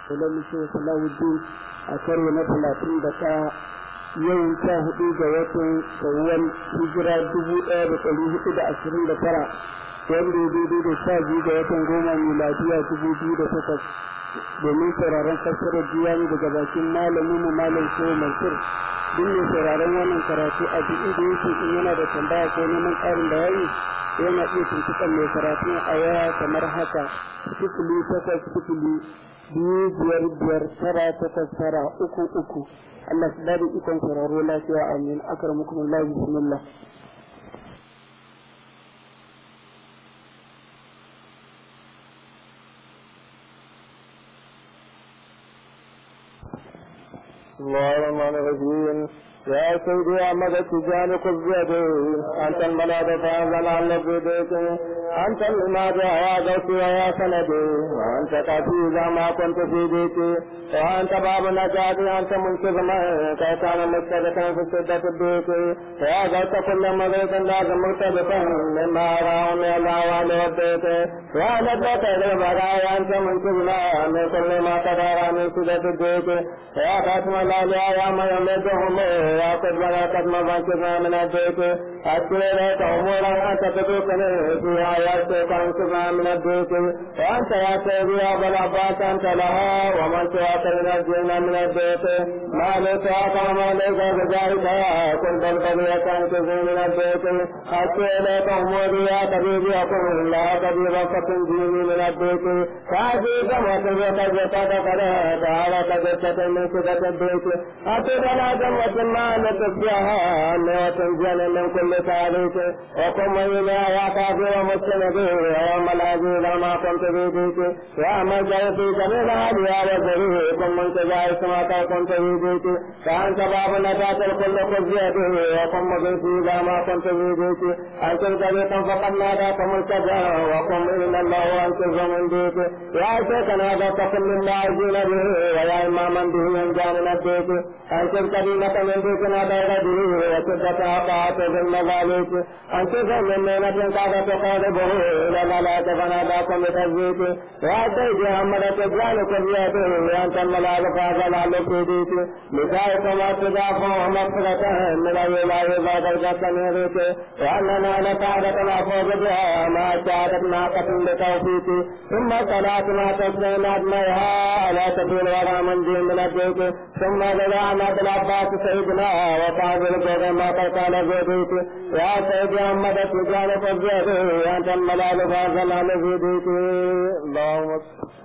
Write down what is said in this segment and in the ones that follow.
Sulaiman Shehu Salahuddin a karo na talatin da ɗaya yau sha hudu ga watan Shawwal hijira dubu ɗaya da ɗari hudu da ashirin da tara wanda ya daidai da sha biyu ga watan goma miladiya dubu biyu da takwas domin sauraron fassarar diwani daga bakin malamin mu malam Shehu Mansur duk mai sauraron wannan karatu a duk inda yake in yana da tambaya ko neman ƙarin bayani yana iya tuntuɓar mai karatu a waya kamar haka sifili takwas sifili biyu biyar biyar tara takwas tara uku uku Allah su bada ikon sauraro lafiya amin akramukum Allah bismillah الله الرحمن الرحيم يا سيدي أحمد التجان خذ بيدي أنت الملاذ فأنزل عن بيديك أنت الماضي يا غوثي ويا سندي وأنت كافي إذا ما كنت في بيتي وأنت باب النجاة أنت منقذ من كان مستدكا في سدة البيت يا غوث كل مغيث لازم مرتبطا مما أراه من الأعوال والبيت يا نجاة للبرايا أنت منقذنا من كل ما تدار من سدة البيت يا خاتم الأولياء يا من يمدهم يا قد بلغت مفاتنا من البيت أتي إليك أمورا أنت تدركني في آياتك أنصفها من البيت وأنت يا سيدي يا أبا العباس أنت لها ومن سواك ينجينا من البيت ما ليس وما ليس بذلك كنت القضية أنقذني من البيت أتي إليك أموري يا طبيبي أقول لا طبيب فتنجيني من البيت فأجيب وتزكى زكاة قد تعالى كجسة من سدة البيت أتي بلا جمة ما نتبعها وتنجل من كل تاريخ وقم إلى يا كافر ومسلم ويوم العزيز ما كنت في بيتي يا من جاء في جميل هذه يا وزري كن من تجاه سماك كنت في بيتي فأنت باب نجاة الكل خزيته وقم بيتي إذا ما كنت في بيتي أنت طريقا فقد ناداك ملتجا وقم إلى الله وأنقذ من بيتي يا شيخنا ذاك كل اللاعبين به ويا إماما به ينجى من البيت أنت كريمة من بيتنا بين به وشدة أطاعت في المظاليك أنت من نعمة كاد تقاربه إلى الملاك فناداكم بتثبيت يا سيدي محمد تجعل كريته أنت الملاك فازل على سيديك لذلك ما تدافع مغفرة من الولاية بعد القسم يريك وأننا لسعادة الأفوز بها ما سعادة ناقة بتوفيق ثم صلاة ما تسلم أدميها على سبيل ورا من دين من البيت ثم لدعنا بالعباس سيدنا وصعب الكون ما قال زيديك يا سيدي محمد تجعل فزيده أنت الملال فازل على زيديك اللهم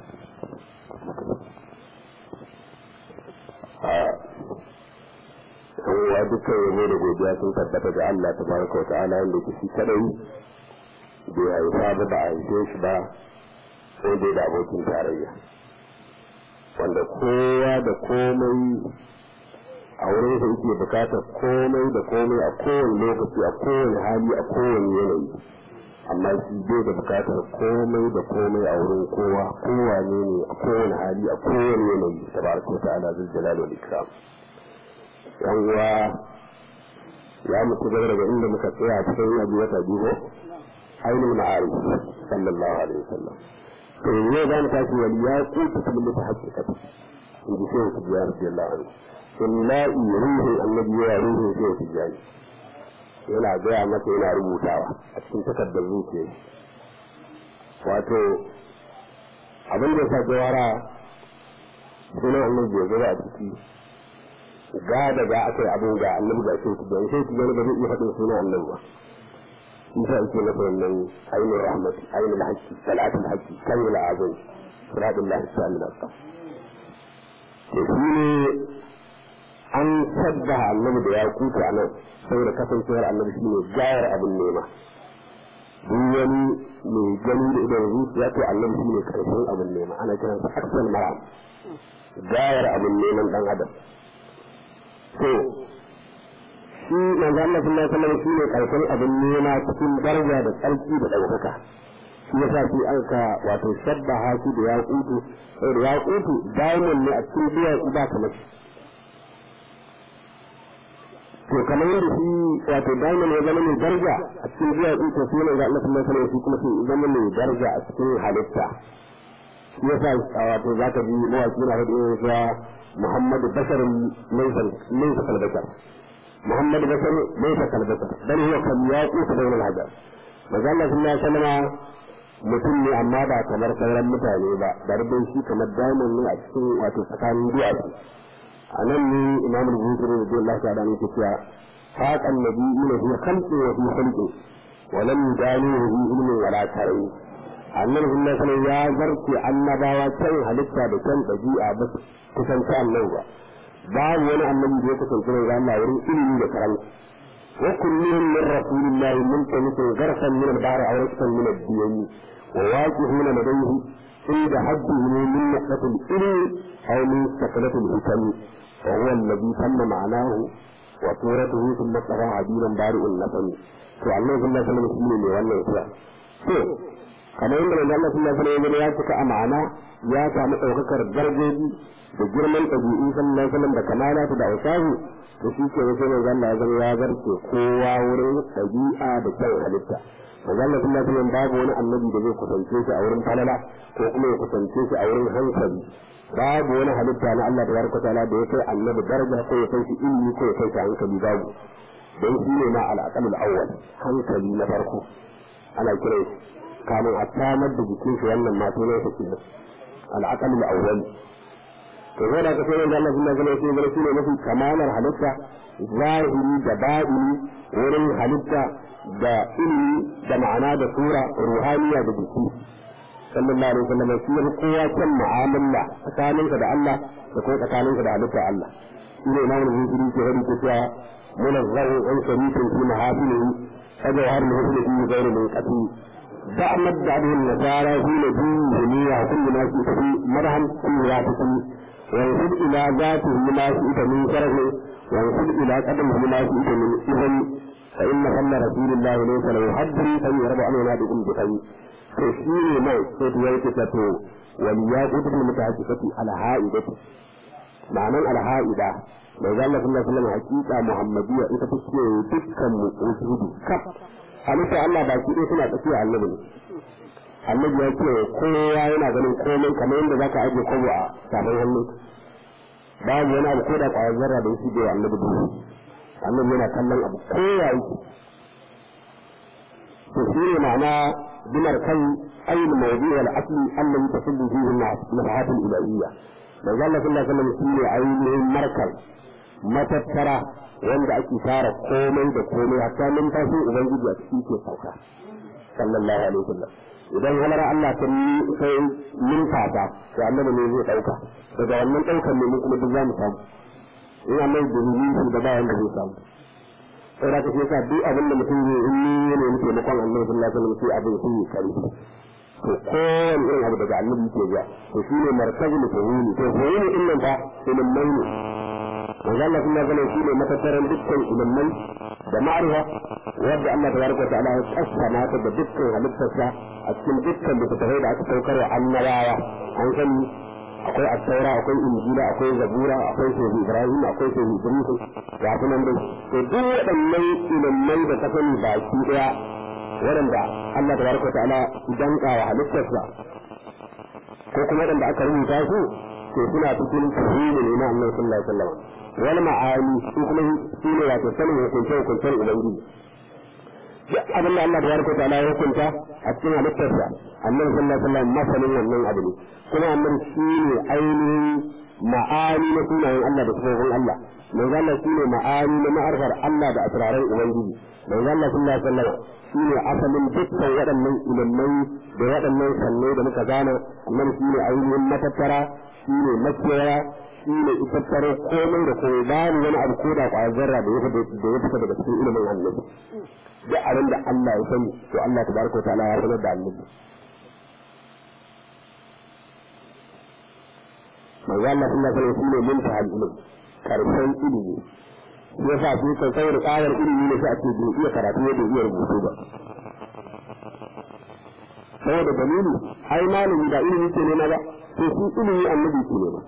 kowa dukkan yabo da godiya sun tabbata ga Allah tabaraka wa ta'ala wanda ke shi kadai bai haifa ba ba a haife shi ba sai dai da abokin tarayya wanda kowa da komai a wurin sa yake bukatar komai da komai a kowane lokaci a kowane hali a kowane yanayi amma shi bai da bukatar komai da komai a wurin kowa kowane ne a kowane hali a kowane yanayi tabaraka wa ta'ala zul jalal wal ikram yan uwa ya mutu gaba daga inda muka tsaya a cikin yabi wata biyu ainihin ma'arif sallallahu alaihi wasallam to yau za mu tashi wani ya kuta kuma mutu hakikata in ji shehu ta biya rabbi Allah anhu illahi ruhin annabi ya ruhin shehu ta biya yana gaya masa yana rubutawa a cikin takardar zuciya wato abin da ya sa jawara sunan annabi ya zama a ciki ga da ga aka yi abin ga annabi ga shi da shi ki gani ba zai iya faɗin sunan annabi ba in sa ake masa wannan ainihin rahmat ainihin haƙƙi salatul haƙƙi kan yi la'azin siratun lahi sa'amin asa to shi ne an sabba annabi da ya kuta a nan saboda kasancewar annabi shi ne gayar abin nema duk wani mai gani da idan zuciya to annabi shi ne karshen abin nema ana kiransa aksal maram gayar abin neman dan adam to shi manzo Allah sallallahu alaihi wasallam shine karshen abin nema cikin daraja da tsarki da ɗaukaka shi yasa shi an ka wato shabbaha shi da yaqutu da yaqutu diamond ne a cikin biya ba kamar to kamar yadda shi wato diamond ya zama mai daraja a cikin biya to sai manzo Allah sallallahu alaihi wasallam shi kuma sai zama mai daraja a cikin halitta shi yasa wato zaka ji mawaki na hudu ya Muhammadu Bashar laysa laysa kalbashar Muhammadu Bashar laysa kalbashar bal huwa kam yaqut bayna al-hajar manzo Allah sallallahu alaihi wasallam mutum ne amma ba kamar sauran mutane ba darbin shi kamar diamond ne a cikin wato tsakanin duwatsu a nan ne imam al-bukhari da Allah ta da ne ke cewa faqan nabiyina huwa khalqu wa fi khalqi wa lam yudanuhu bi ilmin wala tarai annabi sallallahu alaihi ya zarce annabawa kan halitta da kan dabi'a ba kusan ta Allah ba babu wani annabi da ya kasance da Allah wurin ilimi da karanta wa kullihim min rasulillahi multamisun garfan min al-bahr aw raksan min ad-diyani wa waqihuna ladayhi عند حده من نقطة الإلم أو من سكنة الحكم وهو الذي تم معناه وصورته ثم صار عديلا بارئ النسم فعليه صلى الله عليه وسلم سيني wannan isra to kamar yadda manzo Allah sallallahu alaihi wasallam ya cika a ma'ana ya samu daukakar darajoji da girman ɗabi'u sallallahu alaihi wasallam da kamala da ausahu to shi ke sai manzo Allah ya zama ya zarce kowa wurin ɗabi'a da kyan halitta manzo Allah sallallahu alaihi wasallam babu wani annabi da zai kusance shi a wurin falala ko kuma ya kusance shi a wurin hankali babu wani halitta na Allah tabaraka ta'ala da ya kai annabi daraja ko ya kai shi ilmi ko ya kai shi hankali babu don shi ne ma al'aqalul awwal hankali na farko ana kira shi kamun a samar da jikin shi wannan ma sunan sa kenan al'aqalul awwal to zai da kace wanda Allah subhanahu wa ta'ala ya ce ne mafi kamalar halitta zahiri da batini wurin halitta da ilimi da ma'ana da sura ruhaniya da jiki sallallahu alaihi wasallam shi ne kowa kan mu'amala tsakaninka da Allah da kuma tsakaninka da halitta Allah shi ne imamu zikiri ke hadi ke cewa munazzahu an sharifin fi mahafilihi kaga har mu hudu fi gairu min qati da'amad da abin nasara fi nabi duniya kullu ma fi fi marham kullu ya fi wa yusib ila zatihi ma fi min sharafi wa yusib ila qadamihi ma fi min ibn فإن فضل رسول الله ليس له حد فيهرب عنه نادئ بخير تشير ما تدويت تتو ولياقوت المتحققة على هائدة معنى على هائدة ما قال الله صلى الله عليه وسلم حقيقة محمدية إذا تشير دكا وجود كف halitta Allah ba ki suna tafiya annabi ne annabi ya ce kowa yana ganin komai kamar yadda zaka aje kobo a tafin hannu babu wani abu ko da kwayar zarra da yake da annabi duhu annabi yana kallon abu kowa yake to shi ne ma'ana bimar kan ayin mawdi wal asli allazi tasullu fihi nafahat al ilahiyya da Allah sallallahu alaihi wasallam shi ne ainihin markal matattara wanda ake fara komai da komai hatta numfashin ubangiji a cikin ke sauka sallallahu alaihi wasallam idan halar Allah ta sai numfasa to annabi ne zai dauka daga wannan daukar ne mu kuma duk za mu samu in Allah da rubutu da ba wanda zai samu sai da kake sa duk abin da mutum zai in ne ne muke makon Allah sallallahu alaihi wasallam sai abin sai kare to kowane irin abu daga annabi ke ga to shine markazul fuhumi to fuhumi din nan fa ilmai ne manzo Allah sallallahu alaihi wasallam shine matattaran dukkan ilmai da ma'rifa wanda Allah tabaraka ta'ala ya kasama ta da dukkan halittarsa a cikin dukkan littattafai da aka saukar wa annabawa an sani akwai attaura akwai injila akwai zabura akwai shehu ibrahim akwai shehu idris ga su nan dai to duk waɗannan ilimai da ka sani baki daya waɗanda Allah tabaraka wa ta'ala idan wa halittarsa ko kuma waɗanda aka rubuta su to suna cikin tafsirin ne na Allah sallallahu alaihi wasallam wal ma'ani su kuma su ne wato sanin hukunce hukuncen ubangiji duk abin da Allah tabaraka wa ta'ala ya hukunta a cikin halittarsa annabi sallallahu alaihi wasallam masanin wannan abu ne kuma annabi shi ne ainihin ma'ani na sunayen Allah da sifofin Allah manzo Allah shi ne ma'ani na ma'arfar Allah da asraran ubangiji manzo Allah sallallahu alaihi wasallam shi ne asalin dukkan waɗannan ilimai da waɗannan sannai da muka gane annabi shi ne ainihin matattara shi ne makera shi ne itattare komai da komai babu wani abu ko da ƙwayar zarra da ya fita daga cikin ilimin annabi duk abin da Allah ya sani to Allah tabaraka wa ta'ala ya sanar da annabi manzo Allah sallallahu alaihi wasallam shine muntaha ilmi karshen ilimi ya sa su kan sai da ƙayar ilimi ne sai a ce bai iya karatu bai iya rubutu ba saboda dalili ai malami da ilimi ke nema ba to shi ilimi annabi ke nema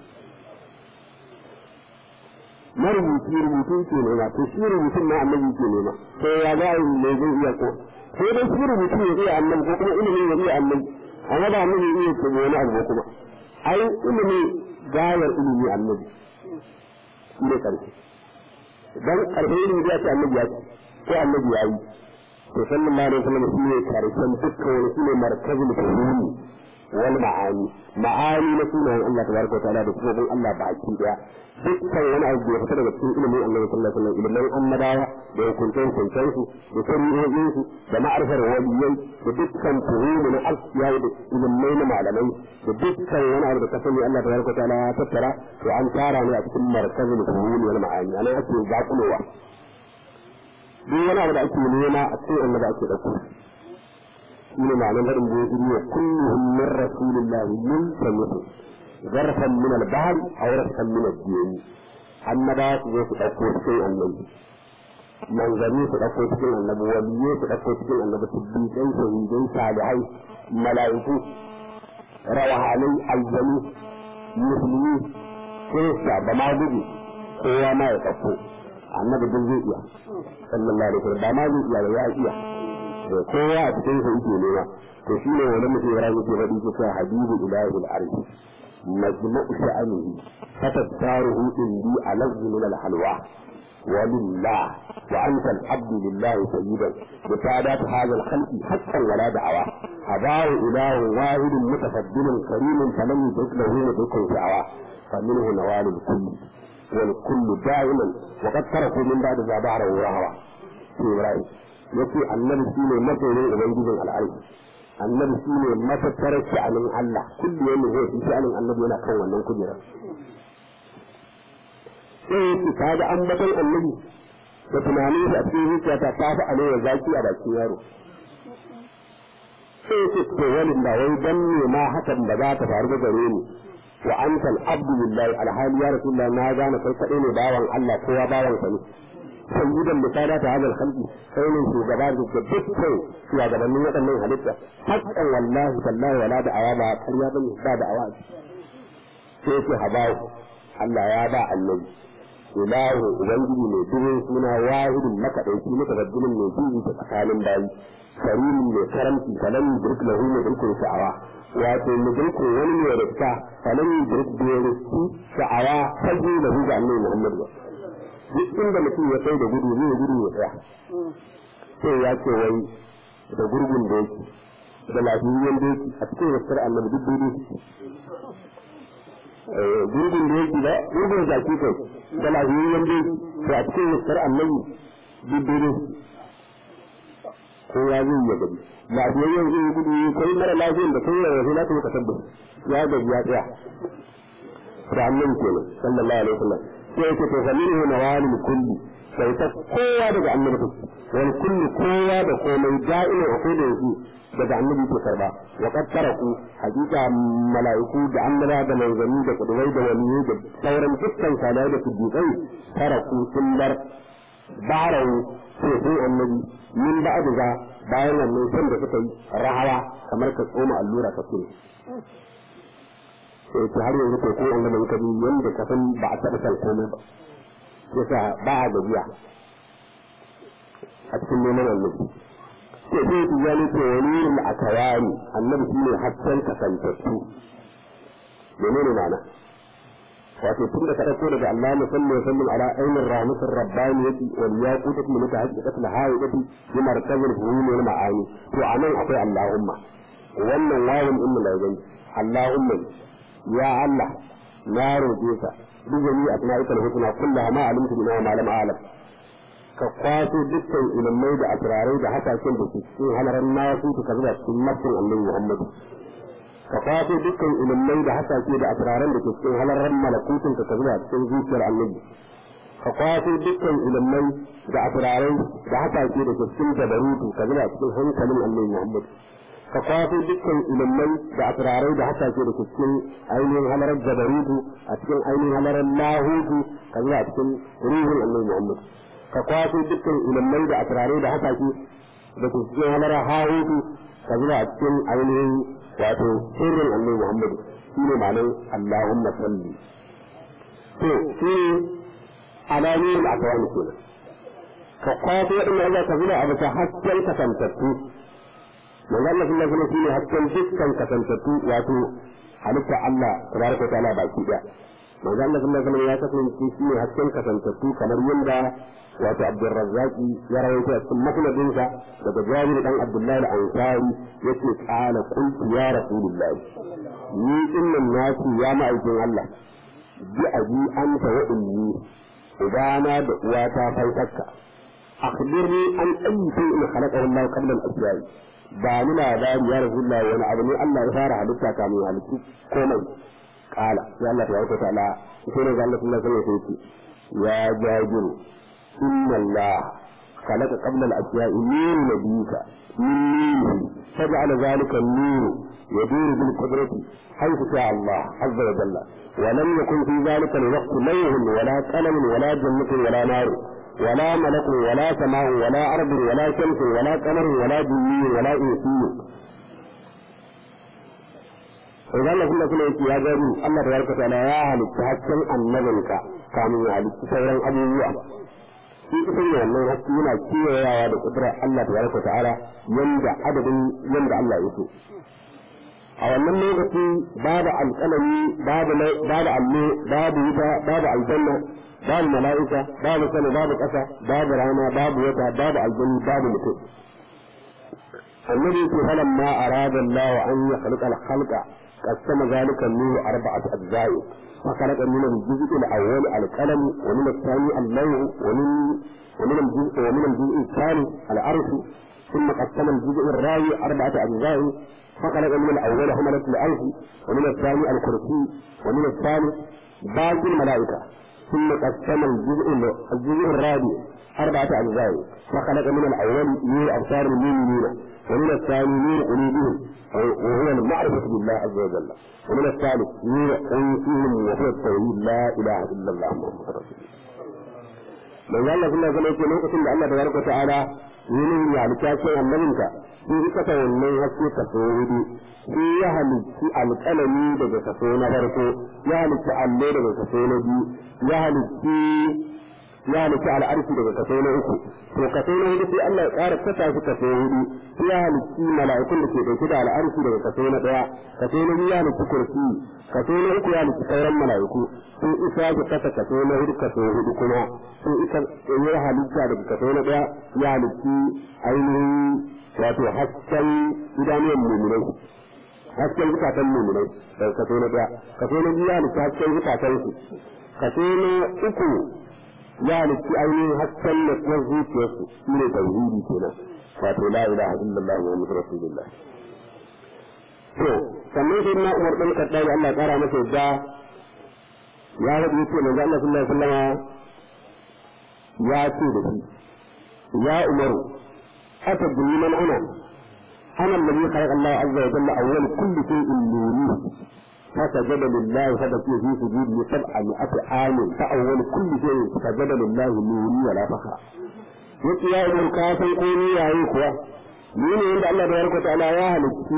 marubuci rubutu ke nema to shi rubutun na annabi ke nema to ya ga ne zai iya ko sai dai shi rubutu ya iya annabi ko kuma ilimi ya iya annabi amma ba annabi ya iya ko wani abu kuma ai ilimi gayar ilimi annabi shi ne karshe dan karshe ilimi ya ce annabi ya ce ko annabi ya yi to sallallahu alaihi wasallam shi ne karshen dukkan wani shi ne markazul fuhumi wal ma'ani ma'ani na sunayen Allah tabaraka wa ta'ala da sunan Allah baki daya dukkan wani abu da ya fita daga cikin ilimin Allah sallallahu alaihi wasallam ilimin annabawa da hukuncen hukuncen su da shari'o'in su da ma'arifar waliyai da dukkan fuhumi na asiya da ilimai na malamai da dukkan wani abu da ka sani Allah tabaraka wa ta'ala ya tattara to an tara ne a cikin markazul fuhumi wal ma'ani anan ake zakulowa duk wani abu da ake nema a cikin annaba ake dauko shi ne ma'anar harin da ya yi wa kulluhum min rasulillahi min samitu zarfan min al-bahr aw rafan min ad-din annaba su zo su dauko cikin annabi manzanni su dauko cikin annabi waliyyi su dauko cikin annabi siddiqai shahidai salihai mala'iku rawahanai aljanu musulmi kirista da magudu kowa ma ya dauko annabi duk zai iya sallallahu alaihi wasallam ba ma zai iya ba ya iya kowa a cikin sa yake nema to shi ne wani mutum ya yake faɗi ke cewa habibu ilahi al-arshi majma'u sha'anihi fatattaruhu indi alazzu min al-halwa ولله وأنت العبد لله سيدا بسادات هذا الخلق حقا ولا دعوة هداه إله واحد متفضل كريم فلم يدرك له مدرك دعوة فمنه نوال الكل والكل دائما وقد تركوا من بعد ذا بعره وهوى في إبراهيم yace annabi shine masoyin ubangijin al'arshi annabi shine matattarar sha'anin Allah kullu yanda zai fi sha'anin annabi yana kan wannan kujerar sai yake kaga ambaton annabi da tunanin shi a cikin zuciyata ta fi alewa zaki a bakin yaro sai yake to wani da wai dan ne ma hakan da za ta faru da gare ni wa anta al-abdu lillahi alhali ya rasulullah na gane kai kadai ne bawan Allah kowa bawan sa ne sayyidan misala ta hadal khalqi sai ne shugaba da dukkan shugabannin waɗannan halitta hakan wallahi tallahi wala da awa ba ƙarya bane ba da awa sai ce habawu Allah ya ba annabi ilahu ubangiji mai dubin suna wahidin makaɗauki mutaraddinin mai dubi ta tsakanin bayi karimin mai karamci falan yudrik lahu mudrikun sha'awa wato mudrikun wani mai rikta falan yudrik bai rikki sha'awa fage lahu ga annabi Muhammad ba duk inda mutum ya kai da gudu zai gudu ya tsaya sai ya ce wai da gurgun da yake da lafiyayyen da yake a cikin wasu annabi duk daidai gurgun da yake ba gurgun zaki kai da lafiyayyen da yake to a cikin wasu annabi duk daidai ko ya zai ya gabi lafiyayyen zai gudu kai mara lafiyan da kai ya zai lafiya ka tabbata ya gabi ya tsaya da annabi kenan sallallahu alaihi wasallam sai yake to fa minhu nawalil kulli sai ta kowa daga annabi ta wal kulli kowa da komai da'ila wa kullu yake daga annabi ke karba wa qad taraku hakika malaiku da annaba da manzanni da kudurai da waliyyi da sauran dukkan salai da siddiqai taraku sun bar barawu sai sai annabi min ba'd za bayan wannan san da suka yi rahawa kamar ka tsoma allura ka kire sai ta har yanzu ko wanda mai kabi yanda ka san ba a taɓa san komai ba yasa ba a gajiya a cikin neman annabi sai sai ku gani to wani yin akawani annabi shi ne hasken kasantattu menene ma'ana wato tun da ka ɗauko daga Allah musalli wa sallim ala ainin rahmatin rabbaniyati wal yaqutati min tahqiqati al haidati bi markazil hulul wal ma'ani to anan akwai Allahumma wannan wawun din da gani Allahumma ya Allah na roƙe ka duk jami a tana ikal hukuna kullaha ma alimtu bima ma lam a'lam ka kwaso dukkan ilimai da asrarai da hatakin da ke cikin halaran nasu ka zuba cikin nafsin annabi Muhammad ka kwaso dukkan ilimai da hasake da asraran da ke cikin halaran malakutun ka zuba cikin zuciyar annabi ka kwaso dukkan ilimai da asrarai da hasake da ke cikin dabarutu ka zuba cikin hankalin annabi Muhammad ka kwaso dukkan ilimai da asirarai da hasashe da cikin ainihin halarar jabarutu a cikin ainihin halarar lahutu ka zuwa cikin ruhun annabi muhammad ka kwaso dukkan ilimai da asirarai da hasashe da cikin halarar hahutu ka zuwa cikin ainihin wato sirrin annabi muhammad shi ne ma'anar allahumma salli to shi ne alamomin akwai kenan ka kwaso waɗanda Allah ka zuwa a bisa hasken kasantattu manzo Allah sallallahu alaihi wasallam shine hasken dukkan kasantattu wato halitta Allah tabaraka ta'ala baki daya manzo Allah sallallahu alaihi wasallam ya kasance shi ne hasken kasantattu kamar yadda wato Abdurrazzaqi ya rawaito a cikin musnadinsa daga Jabir dan Abdullah al-Ansari yace qala qultu ya rasulullahi ni innan nasu ya ma'aikin Allah bi abi anta wa ummi ubana da uwata fankakka akhbirni an ayyi shay'in khalaqahu Allah qabla al-asya'i ba ni labari ya rasulullahi wani abu ne Allah ya fara halitta kamin halittu komai qala sai Allah tabaraka ta'ala sai ne ga Allah sallallahu alaihi wasallam ya jabiru inna Allah خلق قبل الأشياء نور نبيك من نوره فجعل ذلك النور يدور بالقدرة حيث شاء الله عز وجل ولم يكن في ذلك الوقت لوح ولا قلم ولا جنة ولا نار ولا ملك ولا سماء ولا أرض ولا شمس ولا قمر ولا جني ولا إنسي إذا الله كنا كنا يا جاري الله تبارك وتعالى يا أهل التحكم النبلك كانوا يا أهل التسيرين أبو shi ita ne wannan haske yana kewayawa da kudurar Allah ta baraka ta'ala yanda adadin yanda Allah ya so a wannan lokaci babu alƙalami babu babu allo babu wuta babu aljanna babu mala'ika babu sama babu ƙasa babu rana babu wata babu aljanna babu mutum annabi ce falan ma arada Allah an yakhluqa al-khalqa qasama zalika an-nur arba'at ajza'i فخلق من الجزء الأول القلم ومن الثاني اللوح ومن ومن الجزء ومن الجزء الثاني العرش ثم قسم الجزء الرابع أربعة أجزاء فخلق من الأول حملة العرش ومن الثاني الكرسي ومن الثالث باقي الملائكة ثم قسم الجزء الجزء الرابع أربعة أجزاء فخلق من الأول نور أبصار المؤمنين ومن الثاني نور قلوبهم وهو المعرفة بالله عز وجل ومن الثالث نور أنفسهم وهو التوحيد لا إله إلا الله محمد رسول الله من الله كله كما يقول لوكacin da Allah tabaraka wa ta'ala yin ya alƙace annabinka shi ita ta wannan haske ta hudu shi ya halitti alƙalami daga kaso na farko ya halitti allo daga kaso na biyu ya halitti ya halitta al'arshi daga kaso na uku to kaso na hudu sai Allah ya ƙara kasa shi kaso hudu sai ya halitti mala'ikun da ke ɗauke da al'arshi daga kaso na ɗaya kaso na biyu ya halitti kursi kaso na uku ya halitti sauran mala'iku sai isa ya kasa kaso na hudu kaso hudu kuma sai ita ya halitta daga kaso na ɗaya ya halitti ainihin wato hasken idanuwan mummunai hasken zukatan mummunai daga kaso na ɗaya kaso na biyu ya halitti hasken zukatan su kaso na uku ya halitti ainihin hasken da kuma zuciyarsu shi ne tauhidi kenan wato la ilaha illallah muhammadu rasulullah to sannan sai na umar ɗan kaɗa da Allah ƙara masa yadda ya rabu yace manzo Allah sallallahu alaihi wasallam ya ce da shi ya umaru atadri man ana ana alladhi khalaqa Allah azza wa jalla awwal kulli shay'in nuri فسجد لله فبكي في سجوده سبع مئة عام فأول كل شيء سجد لله نوري ولا فخر yake ya idan ka san ko ni yayi kuwa ni ne inda Allah da yarko ta'ala ya halitti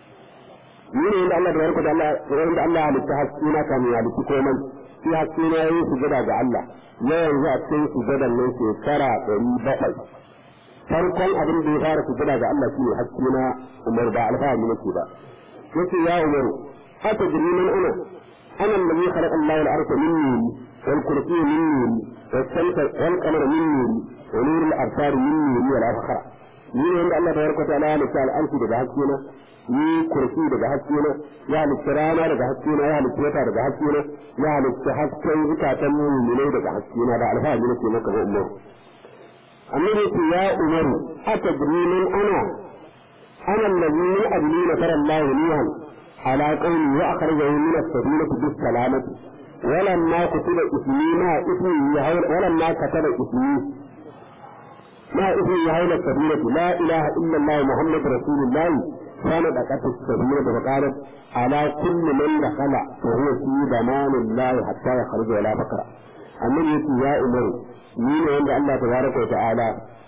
ni ne inda Allah da yarko ta'ala inda Allah ya halitta haske na kamin ya halitti komai shi haske na yayi sujada ga Allah ya yanzu a cikin sujadan nan shekara ɗari bakwai farkon abin da ya fara sujada ga Allah shine haske na Umar ba alfahari nake ba yace ya Umaru أتدري من أنا أنا الذي خلق الله الأرض من نوري والكرسي من نوري والشمس والقمر من نوري ونور الأبصار من نوري ولا فخر ni ne wanda Allah tabaraka wa ta'ala ya halitta al'arshi daga haske na ni kursi daga haske na ya halitta rana daga haske na ya halitta wata daga haske na ya halitta hasken zukatan mu'minai daga haske na da alfahari nake maka ga umar annabi ce ya umaru atadri min ana ana allazi min ajli nasara Allah lihan على قوله وأخرجه من السفينة بالسلامة ولما كتب اسمي ما اسمي ولما كتب اسمي ما اسمي يهول السفينة لا إله إلا الله محمد رسول الله كانت أكت السفينة وقالت على كل من دخل وهو في ضمان الله حتى يخرج ولا فقر أمن يتي يا أمر مين عند الله تبارك وتعالى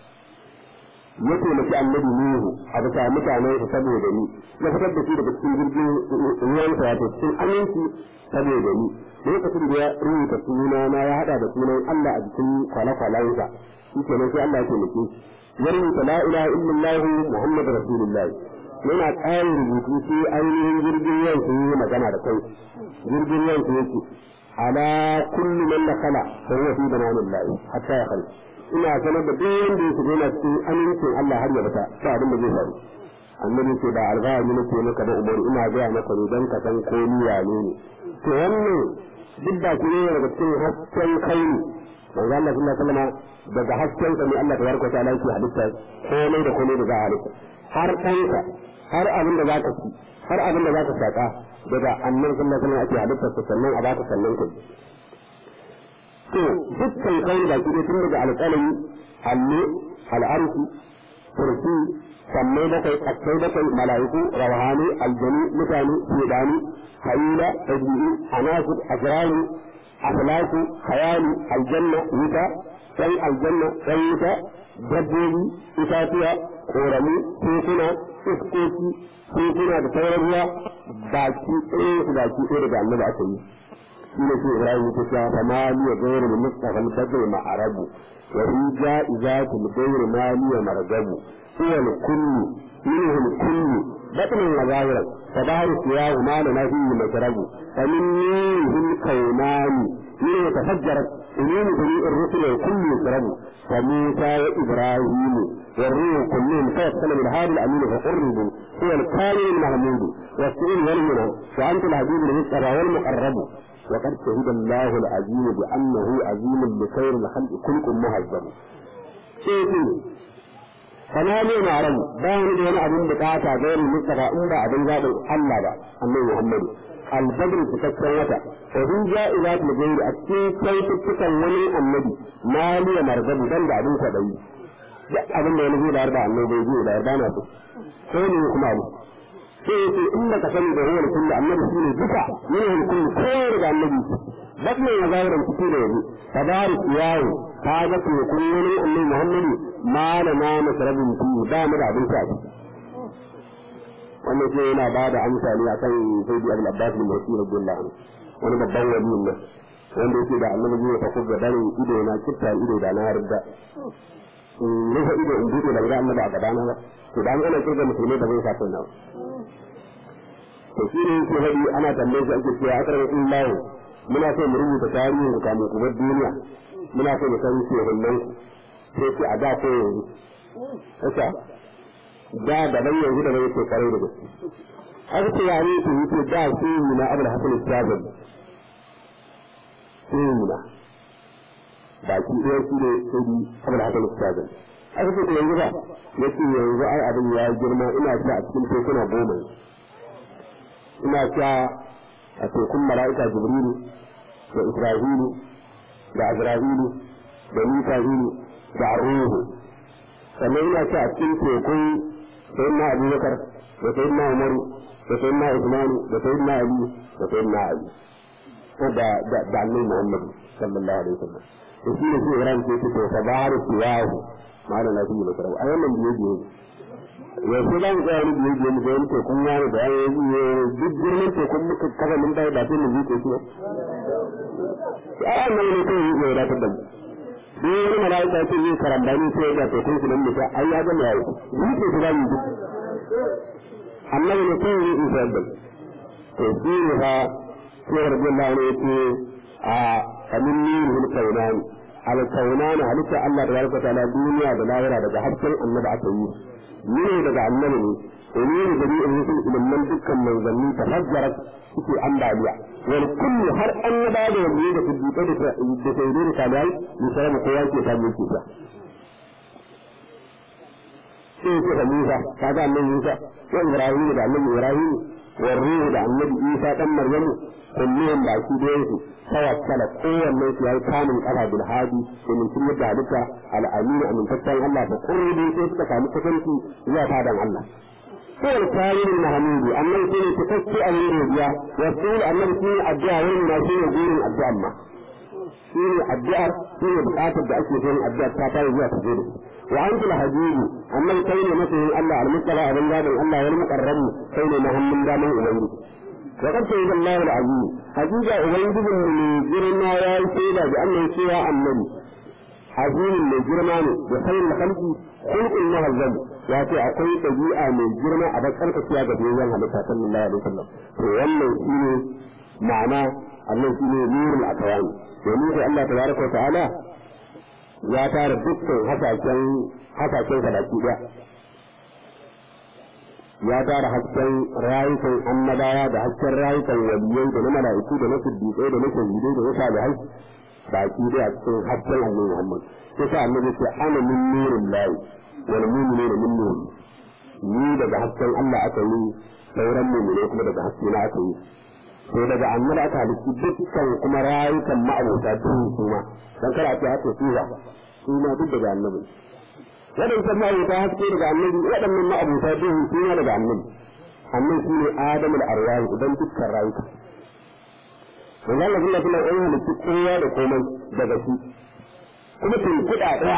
ya taimaki annabi Nuhu a bisa mutanen sa saboda ni ya fitar da shi daga cikin jirgin ruwan sa wato cikin aminci saboda ni lokacin da ya rubuta suna na ya hada da sunan Allah a jikin kwale-kwalen sa shi kenan sai Allah ya taimake shi ya rubuta la ilaha illallah muhammadu rasulullah yana ƙarin rubutu sai ainihin jirgin yau sun yi magana da kai jirgin yau sun yake ala kullu man nakala fa huwa fi bananillahi hatta ya khalq ina sanar da duk wanda ya shiga yana cikin amincin Allah har ya bata ta abin da zai faru annabi ce da alfahari nake maka da umaru ina gaya maka ne don ka san ko ni wane ne to wannan duk da ku ne daga cikin hasken kai ne manzo Allah sallallahu alaihi wasallam daga hasken sa ne Allah tabaraka ta'ala yake halitta komai da komai da za a halitta har kanka har abin da za ka ci har abin da za ka saka daga annabi sallallahu alaihi wasallam ake halitta sannan a baka sannan kai to dukkan kai da kike tun daga alƙalami allo al'arshi kursi sammai bakwai kasai bakwai mala'iku rawhani aljani mutane shedani hayila tabi'i anasir asrani aflaku khayali aljanna wuta ɗan aljanna ɗan wuta dabbobi itatuwa koramu tekuna iskoki tekuna da sauran ruwa baki ɗaya su baki ɗaya daga annabi aka yi shi ne shi ibrahim ta ce fa ma liya gairu da mustafa al-badr ma'arabu wa fi ja'izatu al-gairu ma liya margabu huwa al-kullu minhu al-kullu batnan wa zahiran فدار سواه ما لنا فيه مشرب فمن نوره الكونان من يتفجرت علوم جميع الرسل والكل يشرب فموسى وابراهيم والروح كلهم توصل بالهادي الامين فقربوا هو الكامل المحمود والسئل والمنى وانت الحبيب المصطفى والمقرب وقد شهد الله العظيم بانه عظيم لخير الخلق كلكم مهذب شيخي kana ne na ran ba ni da wani abin bukata ga wani mustafa in ba abin zaɓin Allah ba annabi Muhammadu albadr cikakken wata wa hun ja'izat al-ghayr a cikin kyaututtukan wani annabi maliya margabu dan da abin kwaɗayi duk abin da wani zai bayar da annabi bai zai bayar da na so ko ne kuma abu sai yace in da ka sani da huwar kullu annabi shine duka ne kullu ko daga annabi bakin ya zauren fito da yanzu tabarik yawo ka ga ko kullun annabi Muhammadu malama masarabin fi ba mu da abin shafi wannan ke yana ba da amsa ne akan sayyidi abul abbas bin basir radiyallahu anhu wani babban waliyin nan wanda yake da annabi zai fa kuga dare ido na kitta ido da na yarda in rufe ido in bude da ga annabi a gabana ba to dan ana kirga musulmai da zai sa kai nawa to shi ne yake hadi ana tambaye shi ake cewa akar Allah muna so mu rubuta tarihin ku kamun ku bar duniya muna so mu san shehunan ku sai ce a da ko yanzu haka da da ban yanzu da bai ce kare da gaske aka ce ya ne su yi da su yi na abul hasan al-sabir su yi na baki ɗaya su ne sai di abul hasan al-sabir aka ce yanzu ba ya ce yanzu ai abin ya girma ina ci a cikin tekuna goma ina sha a tekun mala'ika jibrilu da isra'ilu da azra'ilu da mika'ilu da ruhu sannan ina ce a cikin tekun sayyidina abubakar da sayyidina umaru da sayyidina usman da sayyidina ali da sayyidina ali ko da da da annabi muhammad sallallahu alaihi wasallam to shi ne sai ran ce to fa baru tiyahu malam na fi da a wannan biye biye yanzu za mu tsaya wani biye biye mu ga wani tekun yaro da yayi duk girman tekun muka kaga mun bai ba sai mu zuke shi ba a nan ne kai yi da ta da mu sai wani mala'ika ce zai karambani sai da to kun sunan mutum ai ya gama yayi ni ce su zamu ji annabi ne kai yi isa da to shi ne fa sai radiyallahu anhu yace a kamin ni hul kaunani al kaunani halitta Allah tabaraka ta'ala duniya da lahira daga hasken annabi aka yi ni ne daga annabi ne umuru jami'in rusul ilman dukkan manzanni tafajjarat suke ambaliya wal kullu har annaba da wanda da siddiqai da da sayyidai da tabi'ai misali kowa ke samu yake sa sai ce da Musa kaga annabi Musa wa Ibrahim da annabi Ibrahim wa Ruhu da annabi Isa dan Maryamu kullum ba shi da yake tawakkala kowanne su yayi kamun kafa bil hadi domin sun yadda halitta al-amin amintaccen Allah da kurbi sai suka samu kusanci zuwa fadan Allah هو الكامل المحمود أما يكون تفكي أن يرجع يقول أن يكون الدعاء وإنما شيء يقول الدعاء ما شيء الدعاء شيء بقاطع الدعاء شيء الدعاء تاتي ويا تفيد وأنت الحجيج أما يكون مثلا الله المطلع من دام الله والمقرب كون محمد دام إليه وقد شهد الله العزيز حقيقة أبيد من جرنا يا سيدة بأنه سوى النبي عظيم من جرمانه بخير الخلق خلق المهذب ya ce akwai ɗabi'a mai girma a bakar kaciya ga biyayyen halitta sallallahu alaihi wasallam to wannan shine ma'ana Allah shine nurul akawani domin sai Allah tabaraka wa ta'ala ya tara dukkan hasashen hasashen sa baki daya ya tara hasken rayukan annabawa da hasken rayukan waliyai da na mala'iku da na siddiƙai da na shahidai da na salihai baki daya cikin hasken annabi Muhammad sai sa annabi ce ana min nurin lahi wal mu'minuna min nur ni daga hasken Allah aka yi sauran mu'mine kuma daga haske na aka yi to daga annabi aka halitta dukkan kuma rayukan ma'abota duhu su ma dan kada a ce haka su ba su ma duk daga annabi waɗancan ma'abota haske daga annabi waɗannan ma'abota duhu su ma daga annabi annabi shi ne adamul arwahi idan dukkan rayuka manzo Allah sallallahu alaihi wasallam ya halitta kowa da komai daga shi kuma tun kuɗa ɗaya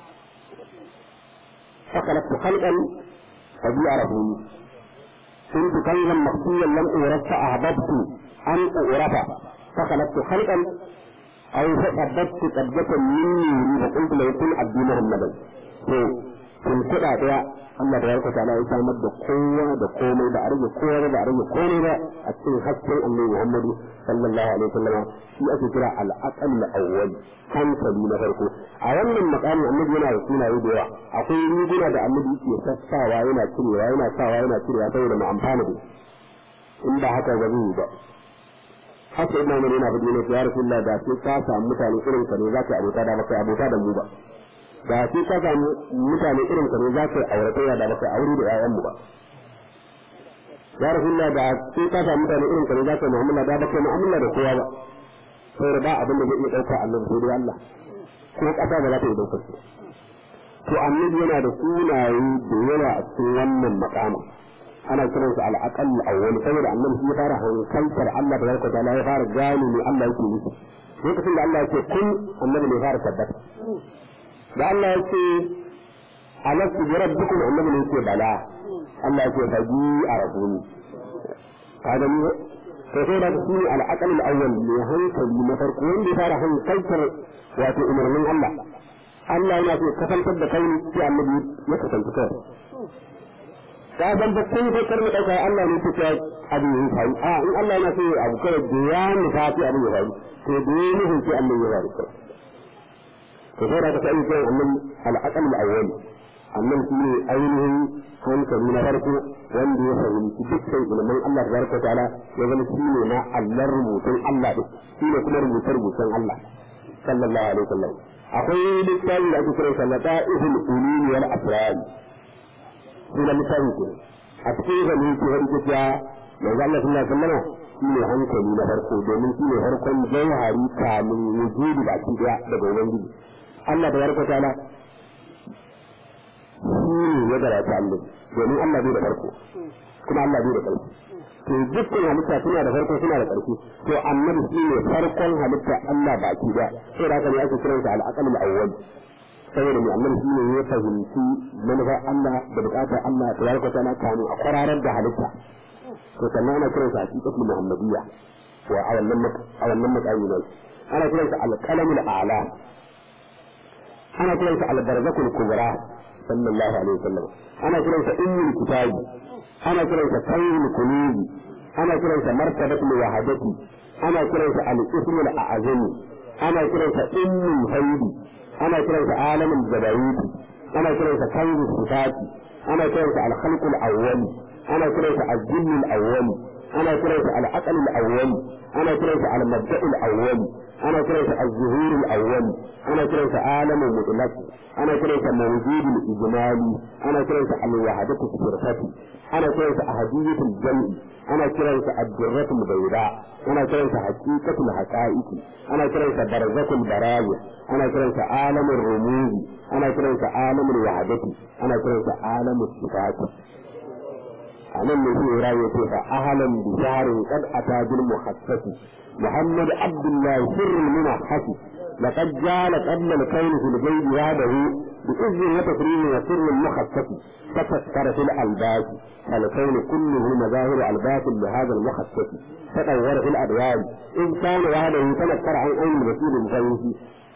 فخلقت خلقا فبيعرفوني كنت كيلا مخفيا لم أورث أحببت أن أعرف فخلقت خلقا أو فقدت قبضة مني فقلت لو كن عبدي محمدا sun kuɗa ɗaya Allah da yarka ta'ala ya samar da kowa da komai da a rage kowa da a rage komai ba a cikin hasken annabi Muhammadu sallallahu alaihi wasallam shi ake kira al-aqal al-awwal hankali na farko a wannan makamin annabi yana da sunaye da yawa akwai riguna da annabi yake sassawa yana cirewa yana sawa yana cirewa saboda mu amfana da in ba haka ba zai ba haka ina mana yana fadi ne ya rasulullah da sai ka samu mutane irin ka ne za ka abota da baka abota da mu ba da sai ka samu mutane irin ka ne za ka auratayya da baka aure da ƴaƴan mu ba ya rasulullah da sai ka samu mutane irin ka ne za ka mu'amala da baka mu'amala da kowa ba saboda ba abin da zai iya ɗauka annabi sai dai Allah ko ƙasa ba za ta iya ɗaukar su to annabi yana da sunaye da yawa a cikin wannan makamin ana kiran su al-aqall awwal saboda annabi shi ya fara hankaltar Allah da barka ta'ala ya fara gane ne Allah yake nufi lokacin da Allah yake kun annabi ne fara tabbata da Allah yake alastu bi rabbikum annabi ne yake bala Allah yake faji a rasuli kaga ni to sai da shi ne al-aqall al-awwal ne hankali na farko wanda ya fara hankaltar wato umarnin Allah Allah yana so kasantar da kai sai annabi ya kasance kai ka san ba sai sai karmi dauka Allah ne kuka abu yin faru a in Allah yana so abu kawai da ya nufa sai abu ya faru to da ya nufin sai Allah ya faru to sai da ka sai kai annabi al-aqal al-awwal annan shi ne ainihin hankali na farko wanda ya fahimci dukkan ilimin Allah tabaraka ta'ala ya zama shi ne na Allah rubutun Allah din shi ne kuma rubutun rubutun Allah sallallahu alaihi wasallam akwai littafi da ake kira sallata ihul ulumi wal asrar suna littafi ke a cikin zane ke wani gajiya mai zalla sallallahu alaihi wasallam shi ne hankali na farko domin shi ne farkon jauhari kamin wujudi da ake daya daga ubangiji Allah da barka ta'ala shi ne ya garata Allah domin Allah bai da farko kuma Allah bai da ƙarfi to dukkan halitta suna da farko suna da ƙarfi to annabi shi ne farkon halitta Allah baki da sai da haka ne ake kiransa al-aqal al-awwal saboda mai annabi shi ne ya fahimci manufar Allah da bukatar Allah ta yarka tana kanu a kwararar da halitta to sannan ana kiransa haqiqatul muhammadiyya wa a wannan a wannan matsayi ne ana kiransa al-qalamul a'la ana kiransa al-barzakul kubra sallallahu alaihi wasallam ana kiransa ummul kitabi ana kiransa kayyul kulubi ana kiransa martabatul wahadati ana kiransa al-ismul a'zami ana kiransa ummul haidi ana kiransa alamul jabariti ana kiransa kanzu sifati ana kiransa al-khalqul awwal ana kiransa al-jinnul awwal ana kiransa al-aqlul awwal ana kiransa al-mabda'ul awwal ana kiransa az-zuhurul awwal ana kiransa alamul mutlaq ana kiransa mawjudul ijmali ana kiransa al-wahdatus sirfati ana kiransa ahadiyatul jam'i ana kiransa ad-dirratul bayda ana kiransa haqiqatul haqa'iq ana kiransa barzakul baraya ana kiransa alamul rumuz ana kiransa alamul wahdati ana kiransa alamul sifati anan ne shi rayu ce fa ahlan bi sharin qad atajil muhassasi محمد عبد الله سر المنحة لقد جال قبل الكون في الغيب وحده بإذن وتكريم وسر المخصص فتذكر في الألباس فالكون كله مظاهر ألباس لهذا المخصص تطور في الأدوان إذ كان وحده تذكر عن أين المسير الغيث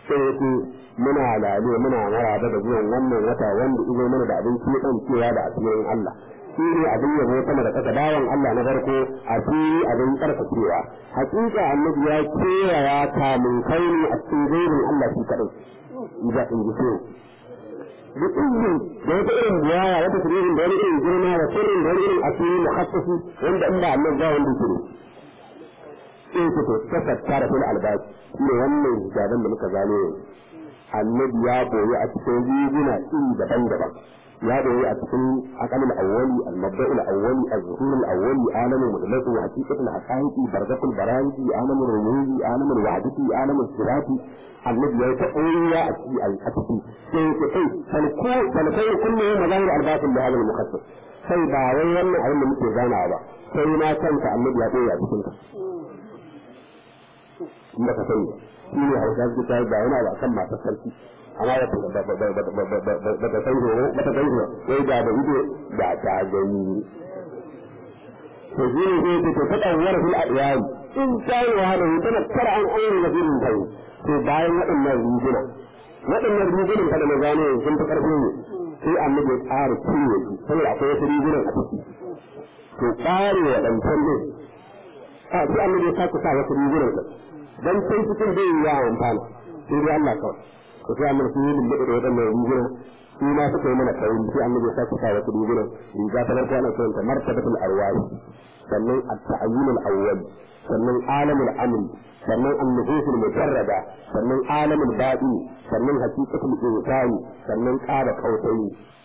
sai yake muna lale muna maraba da zuwan wannan wata wanda izo mana da abin kiɗan cewa da asirin Allah shi ne abin yabo sama da ƙasa bawan Allah na farko asiri abin ƙarfacewa hakika annabi ya kewaya kamun kaini a cikin gairin Allah shi kaɗai idan in ji so duk izinin da wata irin biyaya wata sirrin da wani irin girma da sirrin da wani irin asiri mukhassasi wanda in ba Allah ba wanda ke sai ku to tafakkara fil albas ne wannan hijaban da muka gano annabi ya boye a cikin riguna iri daban-daban ya boye a cikin aqalul awwali al-mabda'ul awwali az-zuhur al-awwali alamul mutlaq wa haqiqatul haqaiqi barzakul barahiji alamul rumuzi alamul wahdati alamul sirati annabi ya ta boye a cikin a cikin sai ku kai falko falkai kullu mazahir al-batil da hadal mukhassas sai ba wai wannan abin da muke ganawa ba sai na kanta annabi ya boye a cikin ka in baka sani shi ne hausa su ta ba yana ba kan masu sarki amma ba ta ba ta san horo ba ta san horo wai ga da ido da ta gani to shi ne sai ta ta tsawar fil adiyai in ta yi wa da tana kara an aure da firin kai to bayan waɗannan riguna waɗannan rigunan kada na gano sun fi ƙarfi ne sai annabi ya ƙara cinye su saboda akwai wasu rigunan a ciki to ƙare waɗancan ne a sai annabi ya sake sa wasu rigunan dan sai cikin bai yi yawon amfana sai dai Allah kawai ko sai amma sun yi lullube da waɗannan riguna su ma suka yi mana kauri sai annabi ya sake sa wasu riguna riga ta farko ana kiranta martabatul arwahi sannan at-ta'ayyun al-awwal sannan alamul amri sannan an-nufusul mujarrada sannan alamul baɗi sannan haqiqatul insani sannan ƙara kautayi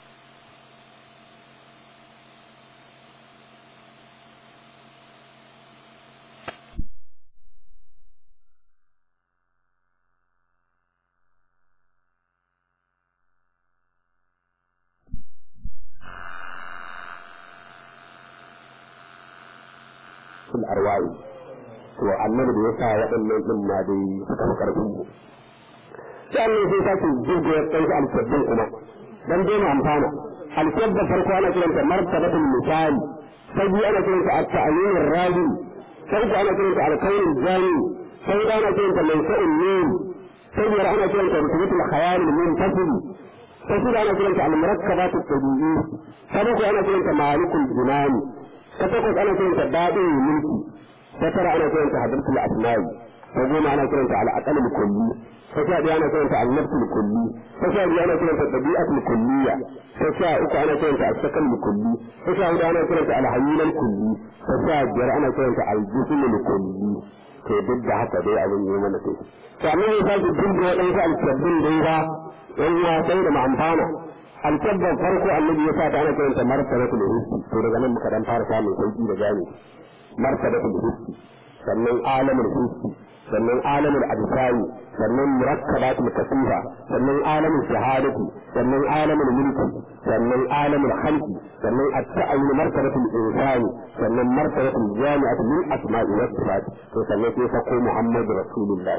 fil arwa'i to annabi da yasa waɗannan din ma dai suka fi karfin mu sai annabi sai sake jirgo ya kai alkabbin kuma dan dai mu amfana alkabba farko ana kiranta martabatul misali sai biyu ana kiranta at-ta'yin ar-radi sai uku ana kiranta al-qawl al-jami sai da ana kiranta laysa'ul nun sai biyar ana kiranta rutubatul khayal al-muntasil sai shida ana kiranta al-murakkabat at-tabi'i sai uku ana kiranta malikul jinani ta takwas ana kiranta daɗin mulki ta tara ana kiranta hadratul asma'i ta goma ana kiranta al'aqal kulli ta sha biyu ana kiranta al-nafsul kulli ta sha biyu ana kiranta tabi'atul kulliya ta sha uku ana kiranta as-sakal kulli ta sha hudu ana kiranta al-hayyul kulli ta sha biyar ana kiranta al-jismul kulli to duk da haka dai abin yi mana sai to amma ya sake dinga waɗansu alkabbin dai ba yan sai da ma'amfana alkabban farko annabi ya sa ta ana kiranta martabatul hissi to daga nan muka dan fara samun sauki da gane martabatul hissi sannan alamul hissi sannan alamul absari sannan murakkabatul kasifa sannan alamul shahadati sannan alamul mulki sannan alamul khalqi sannan at-ta'ayyun martabatul insani sannan martabatul jami'atu min asma'i wa sifat to sannan sai fa ko muhammadu rasulullah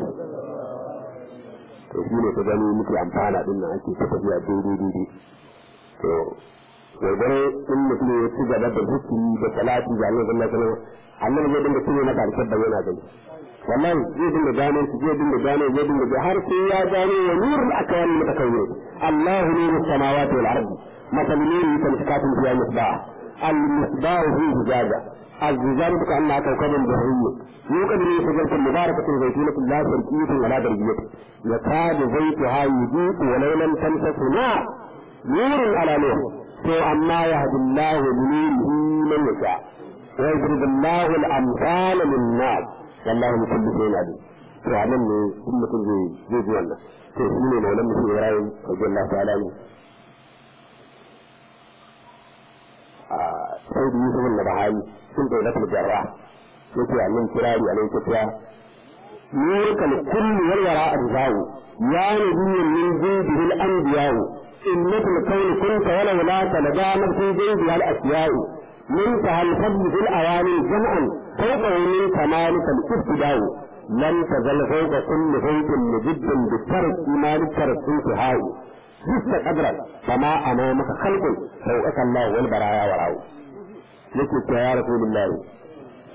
to shi ne ta gani muke amfana din nan ake ta tafiya daidai daidai to gwargwaro in mutum ya ci gaba da zikiri da salati da annabi sallallahu alaihi wasallam annabi zai dinga cire maka alkabba yana gani wallahi zai dinga gano shi zai dinga gano zai dinga har sai ya gano wa nurul akwan mutakawwir Allahu nurus samawati wal ardi مثل نوره كمشكاة فيها مصباح المصباح فيه زجاجة الزجاجة كأنها كوكب بحري يوقد من شجرة مباركة زيتونة لا شرقية ولا غربية يكاد زيتها يضيء ولو لم تمسسه نار نور على نور to amma yahdi Allah nurihi man yasha wa yadrib Allah al-amsal lin-nas wallahu bi kulli shay'in alim to anan ne kun mutum zai zai ji wannan to shi ne maulan mutum Ibrahim radiyallahu ta'ala ne a sai da Yusuf al-Nabahani sun da lafiya jarra yake annan kirari alai tafiya nurkal kulli wal wara arzahu ya nabiyyu min jindihi al-anbiya'u إنة الكون كنت ولولاك لدامت في جيدها الأشياء منتهى الفضل في الأواني جمعا فوقه من كمالك الابتداء لن تزل فوق كل فوق مجد بالترك ما للترك انتهاء جست قدرا فما أمامك خلق فوقك الله والبرايا وراءه yake ya rasulullahi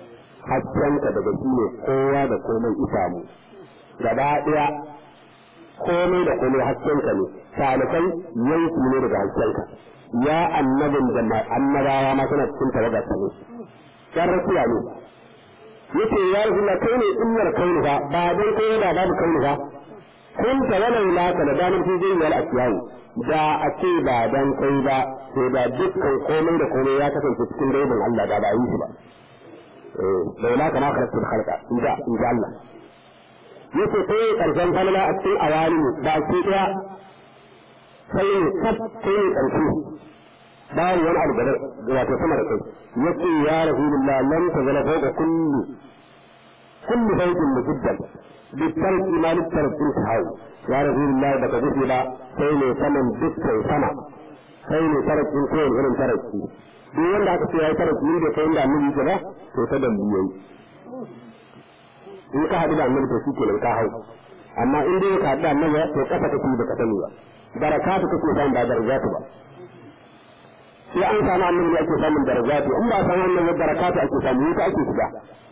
haskenka daga shi ne kowa da komai isamu gaba ɗaya komai da komai haskenka ne talikai yanki ne daga haskenka ya annabin da annabawa ma suna cikin tawagar ne yan rakiya ne yace ya rasulullah kai ne innar kauni ba ba dan kai da babu kauni ba kun ta walau la ka da danin fi zai wal asiyai da a ce ba dan kai ba sai da dukkan komai da komai ya kasance cikin gaibin Allah da ba yi shi ba eh laula kana khalaqtul khalqa inda inda Allah yace sai karshen falala a cikin awali ba ke daya sai kaf sai karshe bayan wani abu da wato sama da kai yace ya rasulullah lam tazala fawqa kulli kulli baitin mujaddan بالترك ما للترك انتهوا يا رسول الله بك جسد سيني ثمن دكتور سنة سيني ترك من كون غير ترك duk wanda aka ce ya yi tarafi da kai inda annabi ke ba to ta dambu yayi in ka haɗu da annabi to shi kenan ka hau amma in dai ka haɗu da annabi to kasa kake baka sani ba barakatu kake samun ba darajatu ba sai an samu annabi ake samun darajatu in ba a samu annabi barakatu ake samu wuta ake shiga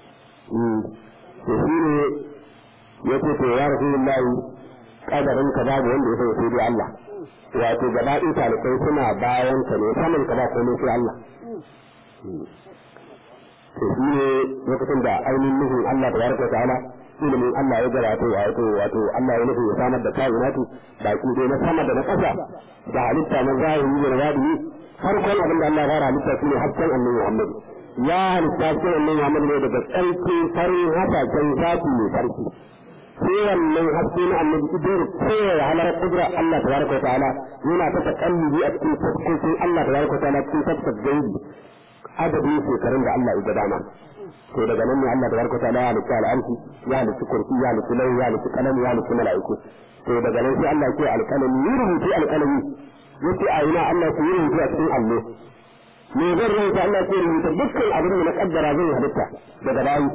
to shi ne ya ce to ya rasulullahi kadarin ka babu wanda ya sai sai dai Allah wato gaba ɗin talibai suna bayan ka ne saman ka ba komai sai Allah to shi ne lokacin da ainihin nufin Allah da yarka ta'ala ilimin Allah ya gara to wato wato Allah ya nufi ya samar da kainatu baki dai na sama da na ƙasa da halitta na zahiri da wadini farkon abin da Allah ya fara halitta shine hakkan annabi Muhammad ya halitta shi annabi Muhammad ne daga tsarki farin hasashen zafi mai farki sai wannan haske na annabi idan kowa halar kudura Allah tabaraka wa ta'ala yana ta takallubi a cikin fuskokin Allah tabaraka wa ta'ala cikin tafsir gaibi adadin shekarun da Allah ya dama to daga nan ne Allah tabaraka wa ta'ala ya halitta al'amsi ya halitta kursi ya halitta lai ya halitta kalam ya halitta mala'iku to daga nan sai Allah ya ce alkalami yi rubuci alkalami yace a ina Allah ya yi rubuci a cikin allo me zan rubuta Allah ya rubuta dukkan abin da na kaddara zai halitta daga bayi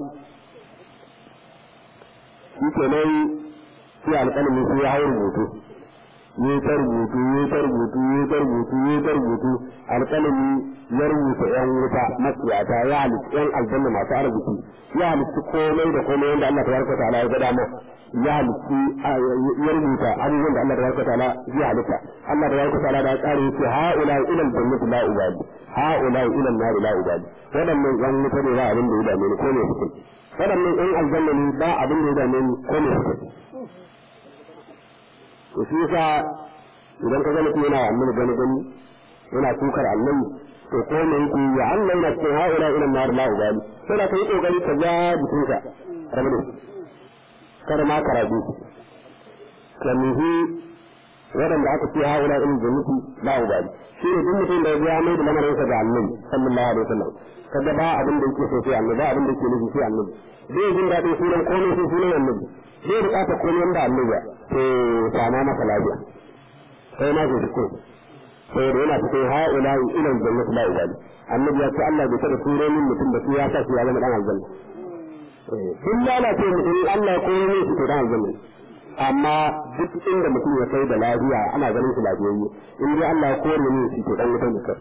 shi ke nan sai alƙalami sai ya hau rubutu yi ta rubutu yi ta rubutu yi ta rubutu yi ta rubutu alƙalami ya rubuta yan wuta matsiyata ya halitta yan aljanna masu arziki ya halitta komai da komai wanda Allah tabaraka ta'ala ya gada ma ya halitta ya rubuta abubuwan da Allah tabaraka ta'ala ya halitta Allah tabaraka ta'ala da ya tsare yake ha'ula ila aljannati la ubadi ha'ula ila an-nar la ubadi wadannan yan wuta ne ba abin da ya dame ni ko ne suke waɗannan ɗan aljanna ne ba abin da ya dame ni ko ne suka to shi yasa idan ka gani kuma yana annabi gani gani yana tukar annabi to ko me yake ya Allah yana cikin ha'ula ila nar la ubali sai da kai kokari ka ja jikinka rabu kada ma karabi kamihi waɗanda aka ce ha'ula ila jannati la ubali shi ne duk mutum da ya mai da lamarinsa ga annabi sallallahu alaihi wasallam kaga ba abin da yake so sai annabi ba abin da yake nufi sai annabi zai jin daɗin sunan komai sai sunan annabi zai bukata komai wanda annabi ba to sama masa lafiya sai ma zai ko sai da yana cikin ha'ula'i ila jannati la ibadi annabi ya ce Allah bai taɓa turo min mutum da su ya sa shi ya zama dan aljanna sun lalace mutum Allah ko ne shi to dan aljanna amma duk inda mutum ya kai da lafiya ana ganin shi lafiyayye in dai Allah ya kore ne shi to dan mutum ne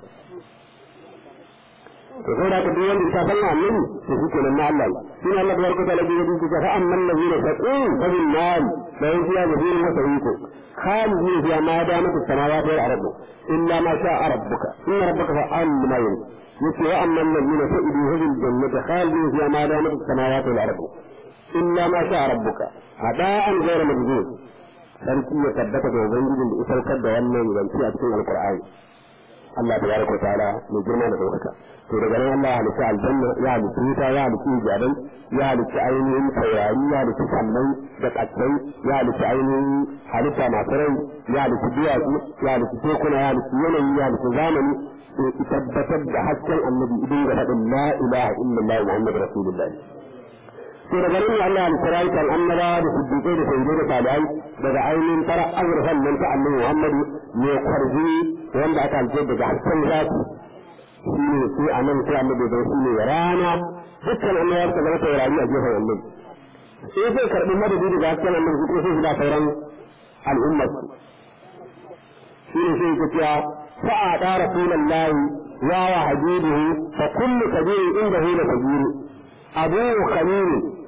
to sai da ka duk wanda ta san annabi to shi kenan na Allah shi ne Allah tabaraka ta'ala ya yi fa amma allazina taqun fa bil nar la yuziya bihi wa sawiku khalidina fiha ma damat as-samawati wal ardu illa ma sha'a rabbuka inna rabbaka fa'al lima yurid yace wa amma allazina sa'idu bil jannati khalidina fiha ma damat as-samawati wal ardu illa ma sha'a rabbuka hada'an ghayra majzuz sarki ya tabbata da ubangijin da isaukar da wannan zance a cikin alqur'ani Allah tabaraka ta'ala mai girma da daukaka to daga nan Allah halitta aljanna ya halitta wuta ya halitta ijabai ya halitta ainihin taurari ya halitta sallai da katsai ya halitta ainihin halitta masu rai ya halitta duwatsu ya halitta tekuna ya halitta yanayi ya halitta zamani to ki tabbatar da hasken annabi idan ga faɗin la ilaha illallah muhammadu rasulullahi to daga nan Allah halitta rayukan annabawa da siddiƙai da sayyidai da tabi'ai daga ainihin tara azurfan nan ta annabi muhammadu mai kwarzi wanda aka halitta daga hasken zafi shi ne sai a nan sai annabi da shi ne rana dukkan annabawa suka zama taurari a gefen annabi sai zai karɓi madadi daga hasken annabi su kuma sai su da sauran al'ummar su shi ne sai ka cewa fa'a da rasulullahi wa wa habibuhu fa kullu kabirin indahu la kabiru abu khalil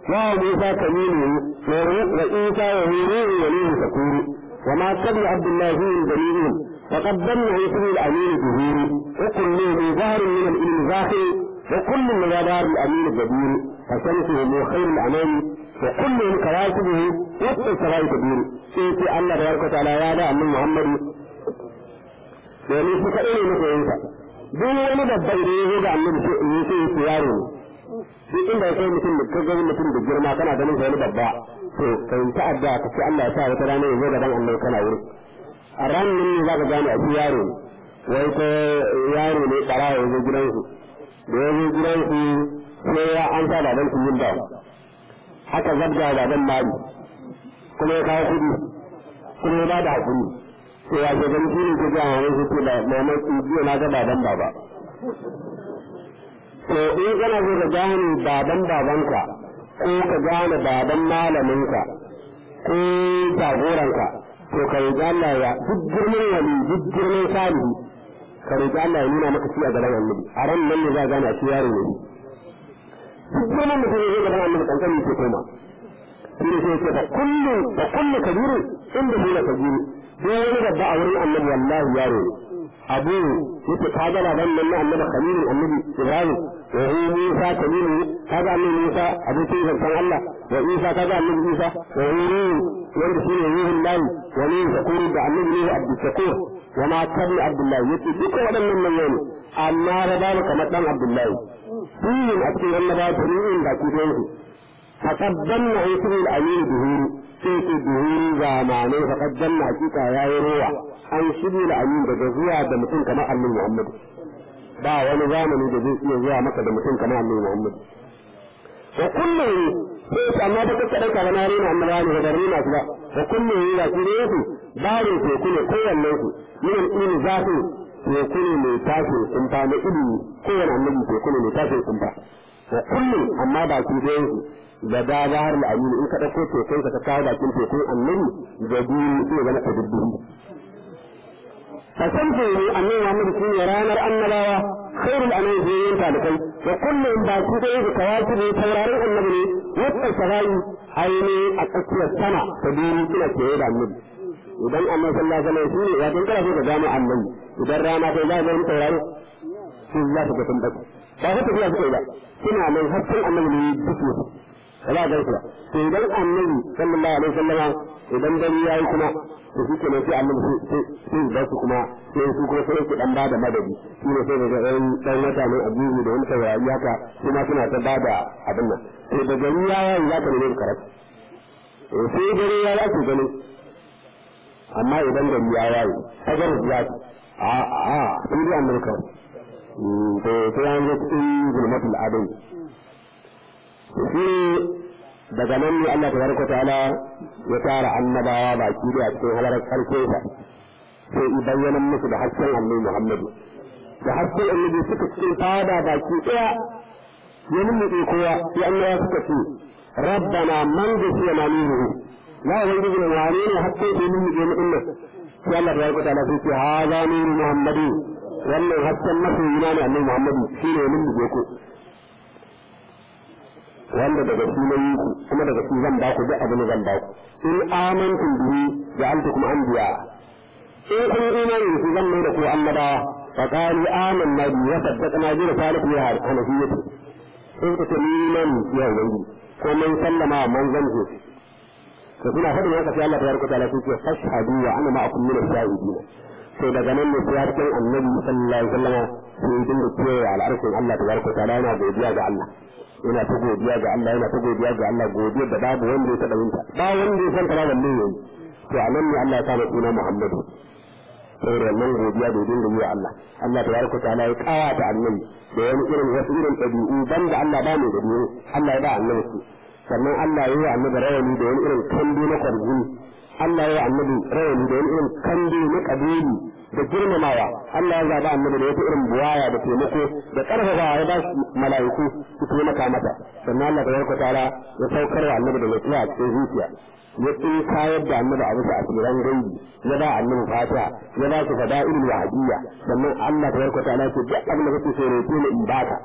wa Musa kalimu wa Isa wa Huru wa Nuhu sakuru wa ma tabi Abdullahi dalilin فقد ظن اسمه الامين ظهور وكل من ظاهر من العلم ظاهر وكل من ظاهر الامين جبير فشمسه من خير الانام وكل من كواكبه وسط السماء كبير سيتي الله تبارك وتعالى يا دا annabi Muhammad domin shi kaɗai ne muke yin sa duk wani babba idan ya zo ga annabi sai in yi sai ya yaro ne duk inda ya kai mutum da kaga mutum da girma kana ganin sa wani babba to kai ta adda ka ce Allah ya sa wata rana ya zo gaban annabi kana wuri a ranar ne za ka gane a shi yaro wai ko yaro ne bara ya zo gidansu da ya zo gidansu sai ya an sa baban su yin dawa haka zabga baban mali kuma ya kawo kudi kuma ya bada hakuri sai ya ce gani shine ke gaya wani su ce da mamman jiya na ga baban baba to in kana so ka gane baban babanka ko ka gane baban malaminka ko jagoranka to ka roƙi Allah ya duk girman wali duk girman salihu ka roƙi Allah ya nuna maka shi a gaban annabi a ran nan ne za a gane a shi yaro ne duk girman mutum ya zo gaban annabi kankani ke koma shi ne sai ce fa kullu fa kullu kabiru inda hula kabiru duk wani babba a wurin annabi wallahi yaro ne abu yake ka ga baban nan na annabi khalilin annabi ibrahim wa hu musa kalimu kaga annabi musa abokin zancan Allah wa isa kaga annabi isa wa hu wanda shi ne ruhun layi wani zakuru da annabi ne abdul shakur wa ma kabli abdullahi yace duka waɗannan manyan ne amma da babu kamar dan abdullahi suyin a cikin wannan ba ta ruhin da ku don su faqaddanna ismi al-amin duhuru sai ce duhuru zamanai faqaddanna hakika yayi ruwa an shiri al-amin daga zuwa da mutum kamar annabi muhammad ba wani zamani da zai iya zuwa maka da mutum kamar annabi muhammad wa kullum sai amma da kuka dauka na rena annabawa ne da rena su ba wa kullum ya su ne su barin teku ne kowanne su min ilmi zafi teku ne mai tashin kumfa na ilimi kowanne annabi teku ne mai tashin kumfa wa kullum amma ba su da su da da zahar al'amin in ka dauko tekun ka kawo bakin tekun annabi da biyu sai zama tadabbuhi فسمته أن محمد سنة رانا النبوة خير الأنام في ينفع لكي وكل إن باكوته بكواكب تورارين النبي وقت السغاي أيني أكثر السنة تدين كلا كيدا النبي idan amma sallallahu alaihi wasallam shine ya kin kana so ka gano annabi idan rana kai za ka yi tauraro shi za ka ga tambaki ba ka tafiya suka yi ba kina nan hakkin annabi ne duk ne wala ga ku to idan annabi sallallahu alaihi wasallam idan dare yayi kuma to shi kenan sai annabi sai sai ba su kuma sai su kuma sai su dan ba da madadi shi ne sai daga ɗan ɗan wata ne abubu da wani taurari haka kuma suna ta ba da abin nan to da gari ya yayi za ka nemi karatu sai dare ya za ku gani amma idan gari ya yayi agar ya a a sai dai annabi kawai to sai an zo cikin zulmatul adai shi daga nan ne Allah tabaraka ta'ala ya tara annabawa baki da cikin halarar karshe sa sai i bayyana musu da hasken annabi Muhammad da hasken annabi suka cikin fada baki daya ya nuna kowa sai annabawa suka ce rabbana man gasiya na nuhu la wani ne wane ne hasken da nuna ke mu dinnan sai Allah tabaraka ta'ala sai ce hada nuru Muhammadu wannan hasken masoyina ne annabi Muhammad shine nuna ku wanda daga shi na yi ku kuma daga shi zan ba ku duk abin da zan ba ku in amantum bihi ja'altukum anbiya in kun imani da shi zan mai da ku annabawa fa qalu amanna bi wa saddaqna bi risalati ya hanafiyyati in ku ce iman ya wani ko mun sallama manzon ku to kuna fadin haka sai Allah tabaraka ta'ala sai ce fashhadu wa ana ma'akum min ash-shahidin to daga nan ne sai harkin annabi sallallahu alaihi wasallam sai dinga kiyaye al'arshin Allah tabaraka ta'ala yana godiya ga Allah yana ta godiya ga Allah yana ta godiya ga Allah godiyar da babu wanda ya taɓa yinta ba wanda ya san ta ba balle yayi to a nan ne Allah ya sa suna Muhammadu saboda nan godiya da dinga yi wa Allah Allah tabaraka ta'ala ya kawa ta annabi da wani irin wasu irin ɗabi'u banda Allah ba mai dabi'u Allah ya ba annabi su sannan Allah ya yi annabi rawani da wani irin kambi na kwarjini Allah ya yi annabi rawani da wani irin kambi na kabili da girmamawa Allah ya zaba annabi da wata irin buwaya da taimako da karfafa ya ba shi mala'iku su taimaka mata sannan Allah tabaraka ta'ala ya saukar wa annabi da lafiya a cikin zuciya ya tsin kayar da annabi a bisa asiran gaibi ya ba annabi fatiha ya ba shi fada'ilul wahabiyya sannan Allah tabaraka ta'ala ce duk abin da kake so roƙe ni in baka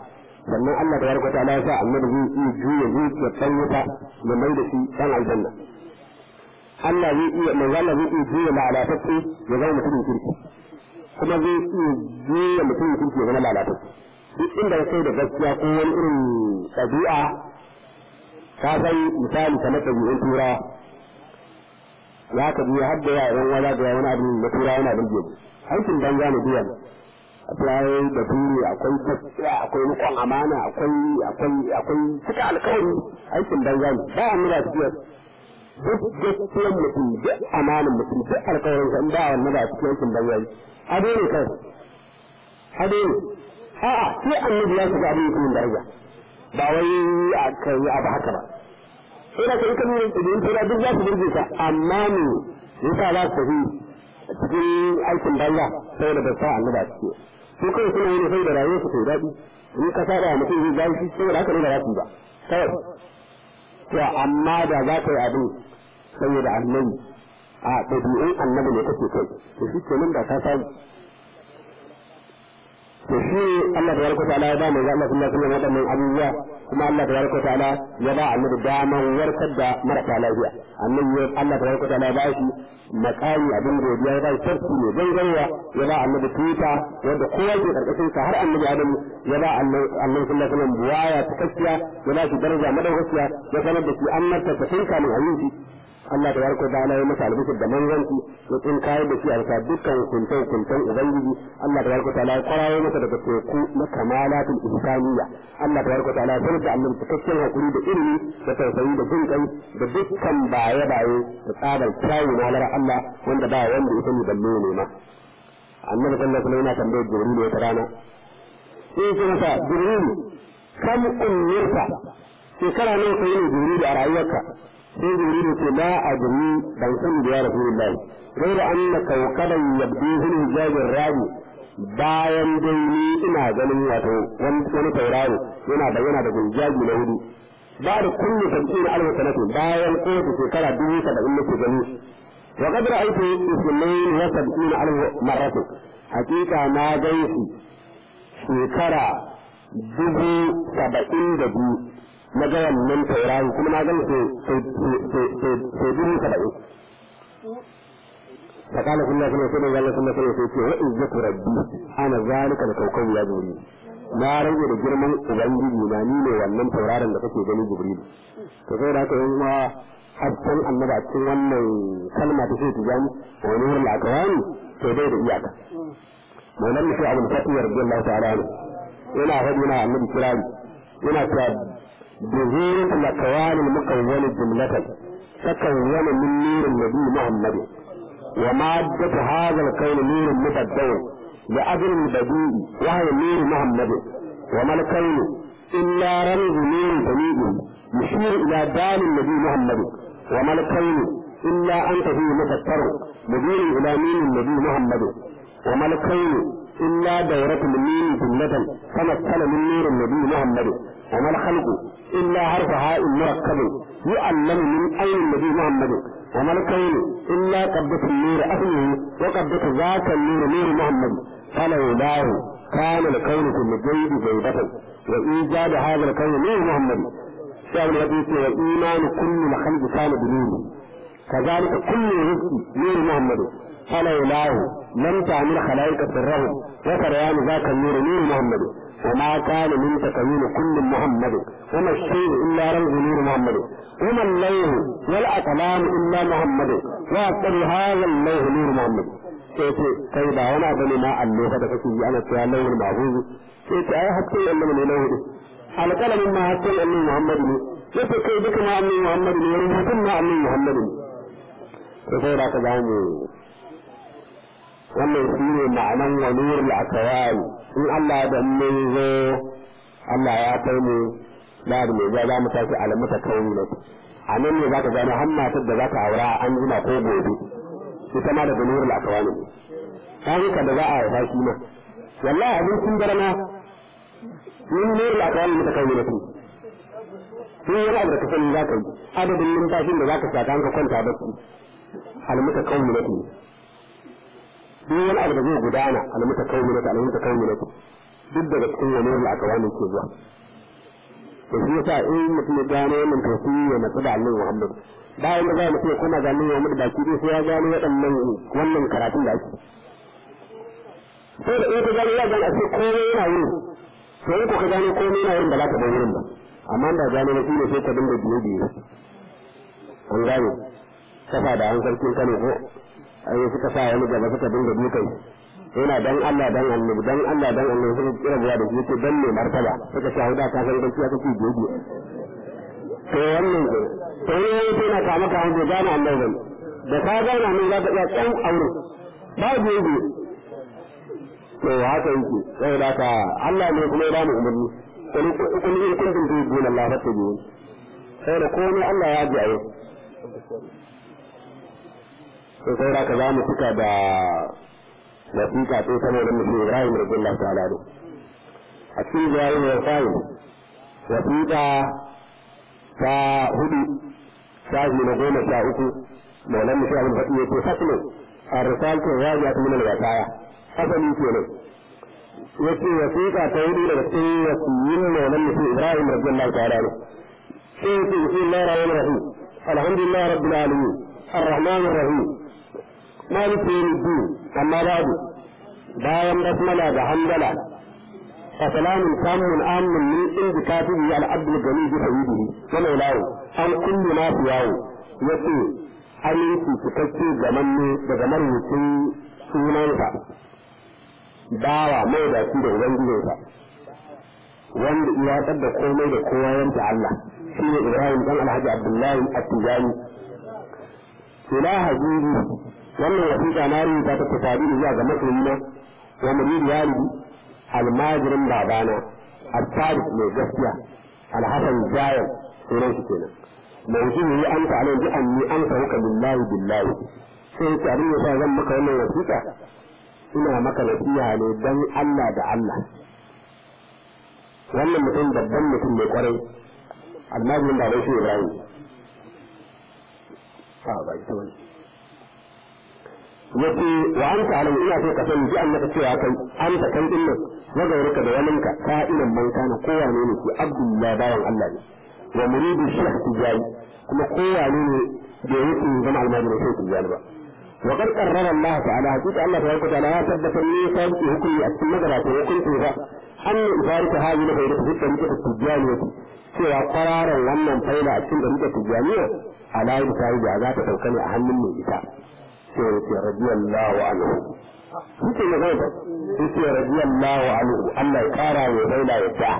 sannan Allah ta yarda ta ya sa annabi zai iya juya zuciyar ɗan wuta ya mai da shi ɗan aljanna Allah zai iya mai Allah zai iya juya lalatacce ya zama mutumin kirki kuma zai iya juya mutumin kirki ya zama lalatacce duk inda ya kai da gaskiya ko wani irin ɗabi'a ka san misali kamar ɗabi'un turawa za ka biya har da yaran wala da wani abin da turawa yana burge mu aikin banza ne biyan akwai da turi akwai gaskiya akwai rikon amana akwai akwai akwai cika alkawari aikin banza ne ba a nuna tafiya duk gaskiyar mutum duk amanin mutum duk alkawarin sa in ba wannan ba cikin aikin banza ne ado ne kai ado ne a'a sai annabi ya shiga abin mutumin da ya ba wai a kai abu haka ba sai da kai kan yin tsibirin tura duk za su burge ka amma ne yasa za su tafi cikin aikin banza saboda ba sa annaba ciki su kai suna yin sai da rayuwar su kai daɗi in ka saba mutum zai gashi saboda haka ne da za su ba kawai to amma da za ka yi abin saboda annabi a ɗabi'un annabi ne kake kai to shi kenan da ka samu to shi Allah tabaraka ta'ala ya ba mu ga Allah sallallahu alaihi wasallam abubuwa kuma Allah tabaraka ta'ala ya ba annabi daman warkar da marasa lafiya annabi Allah tabaraka ta'ala ya ba shi makami abin godiya ya ba shi sarki ne gangarwa ya ba annabi tuta wanda kowa ke karkashin sa har annabi Adamu ya ba annabi sallallahu alaihi wasallam buwaya takakkiya ya ba shi daraja madaukakiya ya sanar da shi annabta ta tinka min ayyuki Allah da yarko da ya masa albishir da manzanci ya tsin kayar da shi a bisa dukkan hukuntan hukuntan ubangiji Allah da yarko ta ya kwarayo masa daga teku na kamalatul ihsaniyya Allah da yarko ta ya sanar da annabi cikakken hakuri da ilimi da tausayi da jin kai da dukkan baye baye da tsabar kyawu na halar Allah wanda ba wanda ya sani balle ne ma annabi sallallahu alaihi wasallam yana tambayar jibril wata rana sai ya ce masa jibril kam umirta shekara nawa kai ne jibril a rayuwarka sai jibril ce la adri ban sani da ya rasulullahi غير أن كوكبا يبديه الحجاج الرابي bayan dai ni ina ganin wato wani tauraro yana bayyana da gunjaji na hudu ba da kullu sab'in alf sanatin bayan kowace shekara dubu saba'in nake gani wa qad ra'aytu ismail wa sab'in alf marratin hakika na gaisu shekara dubu saba'in da biyu na ga wannan tauraro kuma na gani sai dubu saba'in فقال كل الله سنة سنة الله سنة سنة سنة وإذة ربي أنا ذلك الكوكب يا جبريل na rage da girman ubangiji na ni ne wannan tauraron da kake gani jibril to sai da kai ma hasken annabi a cikin wannan kalma ta sai tijani wa nurul akwani to dai da iyaka maulan mushi abul fatih radiyallahu ta'ala ne yana faɗi na annabi kirari yana cewa bihirul akwani mukawwal jumlatan takawwana min nuril nabi muhammad ومادة هذا الكون نور مبدل لأجل البديء وهي نور محمد وما الكون إلا رمز نور سميع يشير إلى دال النبي محمد وما الكون إلا أنت فيه مفكر مدير إلى مين النبي محمد وما الكون إلا دورة المين جملة تمثل من نور النبي محمد وما الخلق إلا حرف هاء مركب يعلم من أين النبي محمد وما الكون إلا قبضة النور أهله وقبضة ذاك النور نور محمد فلولاه كان الكون في الجيد بيضة وإيجاد هذا الكون نور محمد شاول الحديث وإيمان كل الخلق كان بنور كذلك كل رزق نور محمد فلولاه لم تعمل خلائق سرهم وسريان ذاك النور نور محمد وما كان من تكوين كل محمد وما الشيء إلا رمز نور محمد وما الليل والأقلام إلا محمد وأكثر هذا الليل نور محمد sai ce kai ba wani abu ne ma allo da kake yi ana cewa lauhul mahfuz sai ce ai hakkin annabi ne lauhu alƙalamin ma hakkin annabi Muhammad ne sai ce kai duka ma annabi Muhammad ne rubutun ma annabi Muhammad ne to sai da ka zamu wannan shi ne ma'anan wa nurul akwai in Allah da mun zo Allah ya kai mu da da mai za mu tafi alamuta kauni ne a nan ne zaka gano har matar da zaka aura an jima ko gobe ita ma da nurul akwai ne kan ka da za a haifa shi ma wallahi abin sun darana min nurul akwai ne ta kauni ne sun yi abu da ka sani za ka yi adadin numfashin da za ka saka an ka kwanta bacci alamuta kauni ne duk wani abu da zai gudana alamuta kauni ne alamuta kauni ne duk daga cikin wani wani aka wani ke zuwa da shi yasa in mutum ya gano wannan to shi ya matsu da annabi Muhammad bayan da za mu ce kuma ga annabi Muhammad baki dai sai ya gano waɗannan wannan karatun da ake sai da in ka gano ya gano a ce komai yana wurin to in ko ka gano komai yana wurin ba za ka bar wurin ba amma da gano na ne sai ka dinga biye biye an gane kafa da an sarkin kano ko ai suka sa wani gaba suka dinga dukai yana dan Allah dan annabi dan Allah dan annabi suka kira buwa da shi dan ne martaba suka ce hauda ka san gaskiya kake gobe to wannan ko to ne yake na kama ka hanzo gana annabi da ka gana ne za ka iya kan aure ba gobe to haka yake sai da ka Allah ne kuma ya ba mu umarni kun kun in kuntum tu'minuna Allah fattabi'un sai da komai Allah ya ji a yau sai sai da ka za mu fita da wasiƙa ce saboda mutum Ibrahim radiyallahu ta'ala ne a cikin jayin wa fa'il wasiƙa ta hudu shafi na goma sha uku maulan mutum abin faɗi ya ce faslo a risaltin rajiya ta minal wasaya asali kenan ya ce wasiƙa ta hudu daga cikin wasiyin maulan mutum Ibrahim radiyallahu ta'ala ne sai ya ce bismillahir rahmanir rahim alhamdulillah rabbil alamin الرحمن الرحيم مالك يوم الدين أما بعد bayan basmala da hamdala fa salamun samun amin min inda katibi al abdul gani bi sayyidihi wa maulahu an kullu ma fi yawo yace aminci cikakke gamanne daga marubucin sunansa bawa mai da shi da ubangijinsa wanda iya da komai da kowa yanta Allah shine Ibrahim dan Alhaji Abdullahi At-Tijani ila habibi wannan wasiƙa na rubuta ta tasabi zuwa ga masoyina wa murid walidi almajirin babana al-sadiq mai gaskiya al-hasan jayar sunan shi kenan mawjudi yi anta alai bi anni anta huka billahi billahi sai ta abin yasa zan maka wannan wasiƙa ina maka nasiha ne dan Allah da Allah wannan mutum babban mutum mai kwarai almajirin baban shi Ibrahim a ba ita wani yace wa anta alam ina so ka sani ji annaka cewa kai anta kai din nan wa gauraka da walinka ka ilan man kana kowane ne ki abdullahi bawan Allah ne wa muridu shaykh tijari kuma kowane ne da yake zama almajirin shaykh tijari ba wa qad qarrara Allah ta'ala hakika Allah tabaraka ta'ala ya tabbatar ne sai hukumi a cikin magana ta hukunci ba an ibarika hali na bayyana fi tarika tijari cewa kwararan wannan faila a cikin tarika tijaniya ala yi ta da za ta sauka ne a hannun mai ita sai ya ce radiyallahu anhu suke ya zai sai ce radiyallahu anhu Allah ya kara wa faila ya ta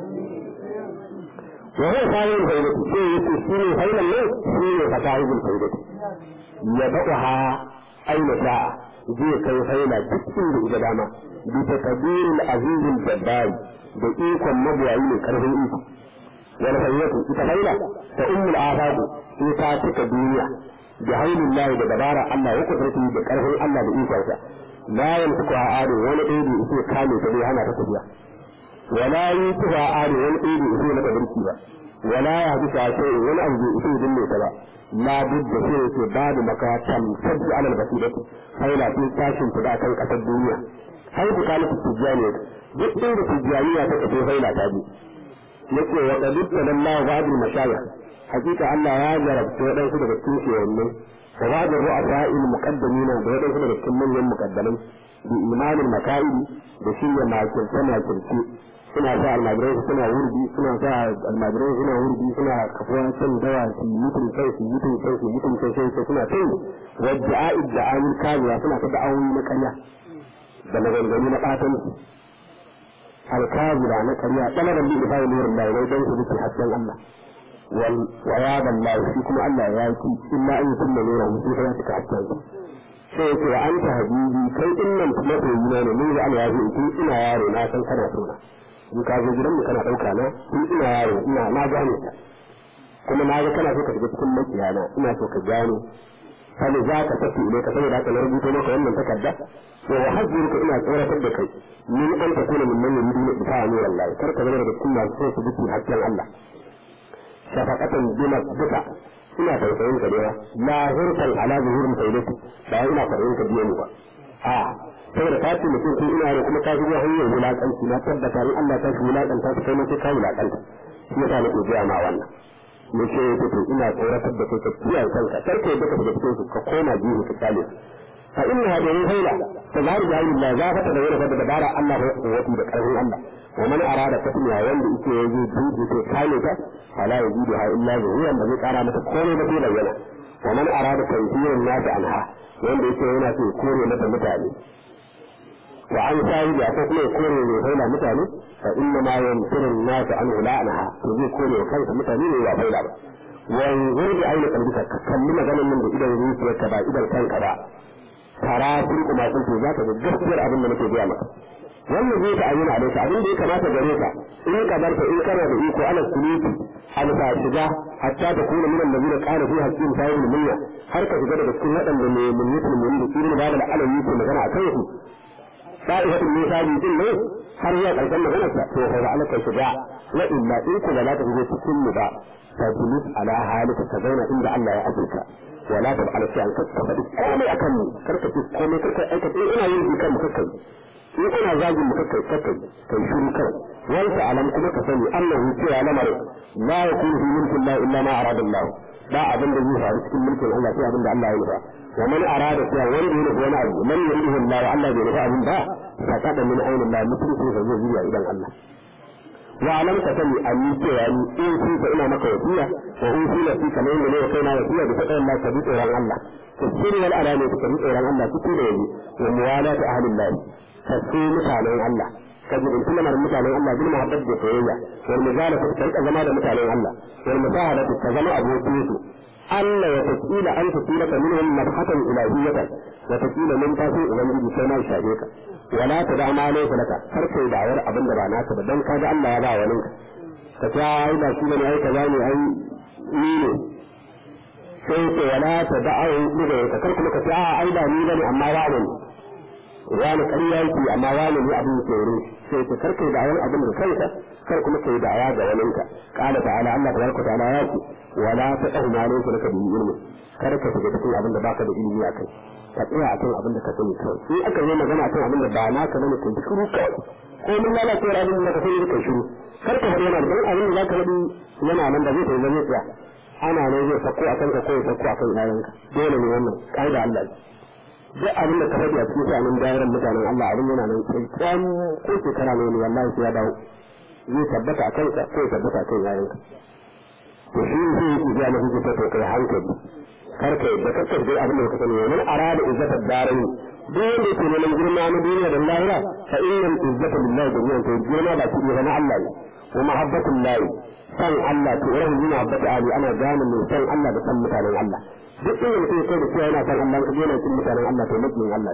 wa huwa sahibul faidati sai ya ce shi ne failan ne shi ne fa sahibul faidati ya ba'uha aina sha'a zai kai faila duk inda ida dama bi takbiril azizil jabbar da ikon mabuwayi ne karfin iko wal fayyatu ita faila ta ummul afaqu sai ta cika duniya da haulin lahi da dabara Allah ya kusurci da karfin Allah da ikonsa la yantuku a ado wani ɗaya da ita kame ta bai hana ta tafiya wala yi tufa a ado wani ɗaya da ita mata birki ba wala ya haɗu ta ce wani abu bai ita dinne ta ba la budda sai yake babu makatan sabbi alal basirati haila sun tashin ta kan kasar duniya har ku kana tijjaniya duk inda tijjaniya ta kace haila ta bi yake wa qad sallallahu ba'd mashayikh hakika Allah ya jarabta waɗansu daga cikin shewanne wa ba da ru'asa il muqaddamina da waɗansu daga cikin manyan muqaddamai bi imanin maka'idi da shirya makirce makirce suna sa almajirai suna wurdi suna sa almajirai suna wurdi suna kafuwa can dawa su mutum kai su mutum kai su mutum kai sai suna kai wadda a'id da amir kaziya suna ta da'awoyi na karya da maganganu na ɓatanci alkazira na karya ɗanaran bi da bayan nurin da wai don su duke hasken Allah وعياذ الله فيكم ألا يأتي إلا أن يتم نوره في حياتك حتى sai ce wa an ta habibi kai din nan mafi yina ne mun ga Allah ya ce tun ina yaro na san kana so na in ka zo gidan mu kana dauka na tun ina yaro ina na gane ka kuma na ga kana so ka shiga cikin makiyana ina so ka gane sai za ka tafi ile ka saboda haka na rubuto maka wannan takarda wa hajjuruka ina tsoratar da kai min an ta kuna min nan yuridu bi ta'ani wallahi kar ka zama daga cikin masu so su bi hakkin Allah shafaqatan bima duka ina tausayin ka da la hurkan ala zuhurin sayyidati ba ina farin ka biye ni ba a saboda ka ce mutum sai ina ne kuma ka shigo hanyar wulakanci na tabbata in Allah ta shi wulakanta ka kai ma sai ka wulakanta shi yasa nake gaya ma wannan mu ce yake to ina tsoratar da kai ka kiyaye kanka kar ka yadda ka fita cikin su ka koma jihu ka kyale su fa inna hada yin haila ta zahar jahilillah za fa ta da wani da dabara Allah ya kuwati da karfin Allah wa man arada tasmiya wanda yake yaji dudu to kale ta fala yajidu ha illa zuhuran da zai kara mata komai ba sai bayyana wa man arada tanzirin nasi anha wanda yake yana so kore mata mutane wa an sai da ko kuma kore ne haila mutane fa inna ma yantiru nasi an ulanaha to zai kore kansa mutane ne ya haila ba wanzur da aina kalbika ka kalli maganin nan da idan zuciyarka ba idan kanka ba tara sun kuma sun ce za ka ga gaskiyar abin da nake gaya maka wannan zai ta ayyana a daika abin da ya kamata gare ka in ka barka in kana da iko ala suluki an sa shiga hatta ta kuna minan da zai ƙara fi hakkin sayin mulmiya har ka shiga daga cikin waɗanda ne mulmiyatul mulmi da irin ba da alayi ko magana a kai su sa'ihatul misali din ne har ya ƙarshen maganar sa to fa alaka shiga wa illa in ku ba za ka shiga cikin mu ba fa julus ala halika ka zauna inda Allah ya azurka wala ta ala shay'an ka faɗi komai akan mu karka ce komai karka aikata ina yin bikan mu kakkai in ina zagin mu kakkai kakkai kai shiru kai wanda alam kuma ka sani annahu cewa lamarin la yakunu fi mulkin la illa ma arada Allah ba abin da zai faru cikin mulkin Allah sai abin da Allah ya nufa wa man arada cewa wanda ya nufa wani abu man yuridu Allah wa Allah bai nufa abin ba fa kada min ainin Allah mutum sai zai zuwa idan Allah wa alam ka sani an yi cewa ni in kun fa ina maka wasiya wa in kun fi kamar yadda ne kai na wasiya da faɗa Allah ka bi tsoron Allah tafsiri wal alani ka bi tsoron Allah cikin da yaji wa muwalatu ahlillah kasu mutanen Allah ka ji bintu lamar mutanen Allah bil mahabbat da soyayya wal muzala ka rika zama da mutanen Allah wal musahadatu ka zama abokin su Allah ya tasila an tasila ka minhum nabhatan ilahiyyatan wa tasila min tafi ubangiji sai ma shafe ka wala ta da ma laysa laka kar kai da'awar abin da ba naka ba dan kaga Allah ya ba wani ka ta ai ba shi ne ai kaza ne ai ni ne sai ce wala ta da'awu daga ka kar kuma ka ce a ai ba ni bane amma wani ne wani ƙarya yake amma wani ne abin ke wurin sai ta kar kai da'awar abin da kanka kar kuma kai da'awa ga waninka qala ta'ala Allah tabaraka ta'ala ya ce wala ta dahu ma laysa laka bi ilmi kar ka shiga cikin abin da baka da ilimi a kai ka tsaya akan abin da ka sani kawai in aka yi magana akan abin da ba naka bane ka shiru kawai ko mun lalace abin da ka sani ka shiru kar ka faɗi yana da abin da zaka faɗi yana nan da zai tafi zai tsaya ana ne zai sako akan ka ko ya sako akan yayanka dole ne wannan kaida Allah duk abin da ka faɗi a cikin shanin dairan mutanen Allah abin yana nan sai kwan ko shekara ne ne wallahi sai ya dawo zai tabbata a kanka ko ya tabbata a kan yayanka to shi ne sai yake ga mafi ta to kai hankali karka yadda kakka dai abin da ka sani wani arada izzatar darai duk wanda yake neman girma na duniya da lahira fa innal izzata lillahi jami'an to girma ba shi ne na Allah ne wa mahabbatul lahi san Allah to rahu min mahabbati ali ana gane mai san Allah da san mutanen Allah duk inda mutum ya da cewa yana san Allah ka yana cin mutanen Allah to mutum Allah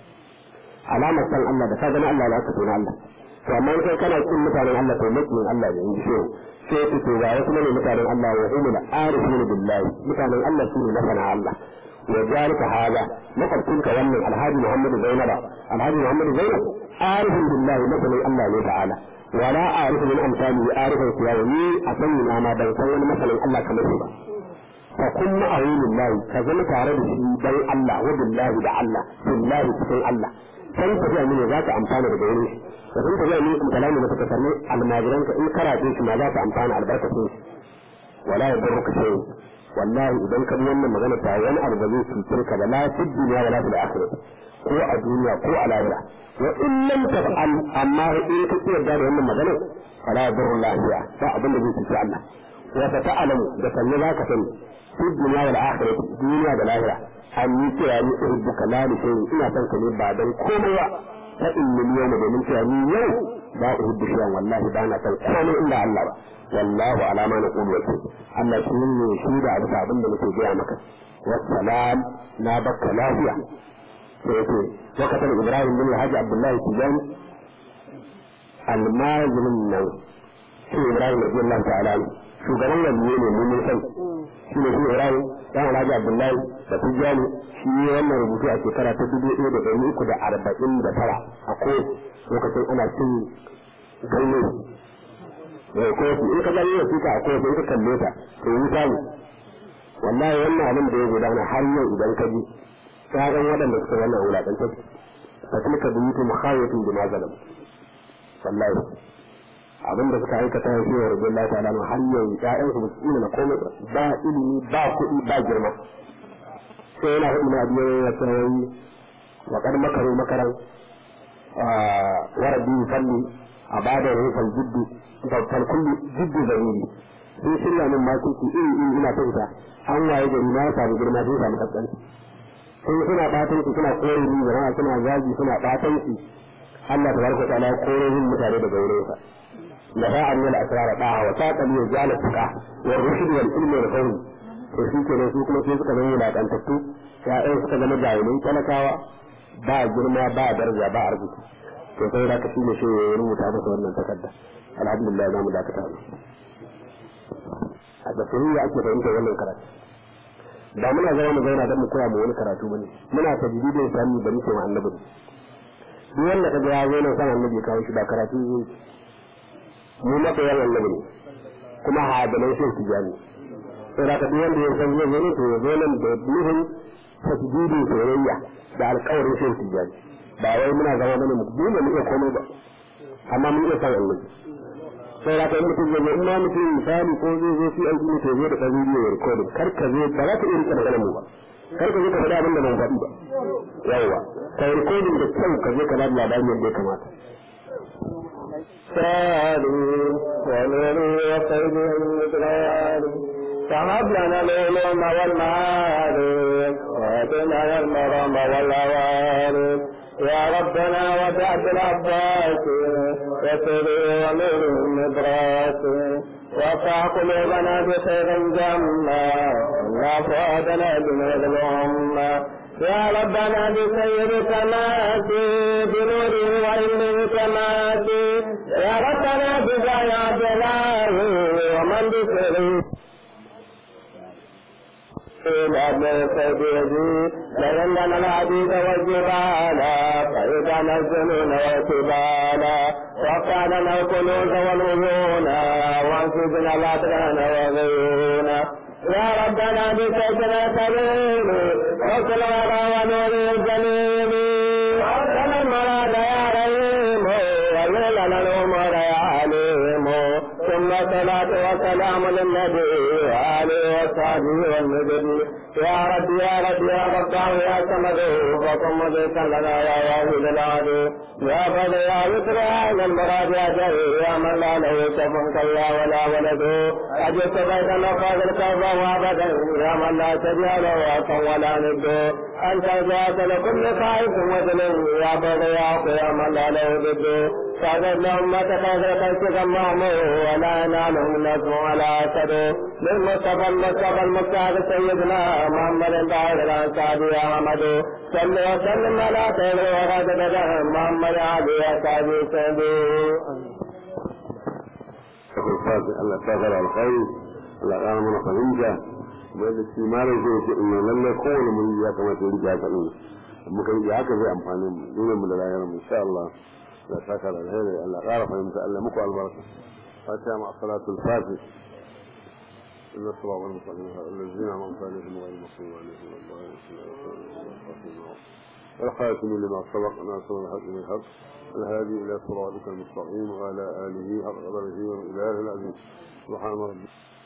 alamar san Allah da ka gani Allah da aka tona Allah to amma kai kana cin mutanen Allah to mutum Allah ne in ji sai ku ce ga wasu ne mutanen Allah wa humul arifuna billahi mutanen Allah su ne masana Allah wa zalika hada makwabcin ka wannan alhaji Muhammad Zainab alhaji Muhammad Zainab arifun billahi masanin Allah ne ta'ala wala arifu min amsali arifun kuwa ni a sanin na ma ban san wani masanin Allah kamar shi ba fa kun ma'awu lillahi ka zama tare da shi dan Allah wa billahi da Allah billahi cikin Allah san tafiya ne za ka amfana daga wurin shi da sun tafiya ne kuma kalamu da suka sami almajiran ka in karace shi ma za ka amfana albarkacin shi wala ya bar ka sai wallahi idan ka bi wannan magana ta wani abu ba zai cutar ka ba la fi duniya wala fil akhirah ko a duniya ko a lahira wa in lam taf'al amma in ka tsaya da wannan magana fala ya bar lahiya ba abin da zai cuci Allah wa ta ta'lamu da kalle za ka sani fi duniya wal akhirah duniya da lahira an yi cewa ni uhibbuka la li shay'in ina son ka ne ba dan komai ba fa inni yawma domin cewa ni yau ba uhibbu shay'an wallahi ba na son komai illa Allah ba wallahu ala ma naqulu wakil Allah shi ne shi da abu abin da nake gaya maka wassalam na bakka lafiya sai yake wakatar Ibrahim bin Alhaji Abdullahi Tijani almajirin nan shi Ibrahim radiyallahu ta'ala shugaban waliye ne mun san shi ne shi Ibrahim dan Alhaji Abdullahi da Tijani shi ne wannan rubutu a shekara ta dubu ɗaya da ɗari uku da arba'in da tara a ko lokacin ana cin ganye da kofi in ka gani wasu ka a kofi in ka kalle ta to yi samu wallahi wannan abin da ya gudana har yau idan ka ji ka ga waɗanda suka wannan wulaƙantar fa tilka buyutu mukhawatun bima zalam wallahi abinda suka aikata ya fiye rabin Allah ta'ala har yanzu ƴaƴan su basu na komai ba ilimi ba kuɗi ba girma sai yana hudu na biyar ya tsawai wa kad makaru makaran warabi falli a bada rufal jiddu fal kullu jiddu zahiri sun shirya min makoki iri iri ina ta ita an waye gari na samu girma sun samu kaskanci sun suna batan su suna kore ni jama'a suna zagi suna batan su Allah tabaraka ta'ala ya kore yin mutane daga wurin sa da ba an yal asrar da wa ta kali ya jala fuka wa rushd wal ilmi wal fahmi to shi kenan su kuma sai suka zama wulakantattu ya'yan suka zama jahilai talakawa ba girma ba daraja ba arziki to sai da ka shi ne shi ya rubuta masa wannan takarda alhamdulillah za mu dakata a da soyayya ake fahimtar wannan karatu ba muna zama mu zauna don mu koya mu wani karatu bane muna tajdidin sami da muke ma annabi duk wanda kaga ya zo nan san annabi ya kawo shi ba karatu zai mu maka yan annabi ne kuma hadalai sun tijani sai da duk wanda ya san zai zo ne to ya zo nan da nufin tajdidin soyayya da alƙawarin sun tijani ba wai muna zama bane mu dole mu iya komai ba amma mun iya san annabi sai da kai mutum zai in ma mutum misali ko zai zo shi aiki ne to zai da ɗan bidiyo ya rikodin kar ka zo ba za ka iya rike maganar mu ba kar ka zo ka faɗi abin da ban faɗi ba yawwa ka yi rikodin da kyau ka zo ka ba da labarin yadda ya kamata. سالي ونوري وقيده المدراري فهب لنا العلوم والمعارف وهدنا المرام والعوارف يا ربنا وسعت العباس وسري ونور النبراس وقع قلوبنا بخير جمع لا فؤادنا بنور الأمة يا ربنا بسير كماتي بنوره وعلمه كماتي يا ربنا بزايا جلاله ومن بسره لأننا العبيد والجبال فإذا الجنون والكبال وقالنا الكنوز والعيون وانفذنا الأدران والغيون يا ربنا بسجن كريم وكل ورى ونور الجليل ربنا المراد يا رحيم وليلنا الأمور يا عليم ثم صلاة وسلام للنبي وآله وصحبه والنبي يا رب يا رب يا رب يا سمد وقم ذكا لنا يا واحد العدو يا فضل يا يسر يا المراد يا جري يا من لا له كف كلا ولا ولد أجد بيت النفاذ الكفى وابدا يا من لا تبيع له أصلا ولا ند أنت جاءت لكل خائف وذل يا فضل يا يا من لا له ضد فاجد لهم ما تكاثر كيفك المعمور ولا ينالهم نجم ولا أسد للمصطفى المصطفى المختار سيدنا محمد طاهر الأنصاري يا محمد صل وسلم على خير وغد محمد علي أصحابه سيدي Allah ta fara alkhairi Allah ya ƙara mana fahimta mai da shi mara zai ce in lallai kowane mun ya kamata ya rike haka ɗin muka rike haka zai amfani mu dole mu da rayuwar mu insha Allah la saka da alheri Allah ƙara fahimta Allah muku albarka fatiha ma salatul fatih إن الصراط المستقيم الذين أنعمت عليهم غير المغضوب عليهم ولا الضالين والخاتم لما سبق ناصر الحق بالحق الهادي إلى صراطك المستقيم وعلى آله حق قدره وإله العزيز سبحان ربك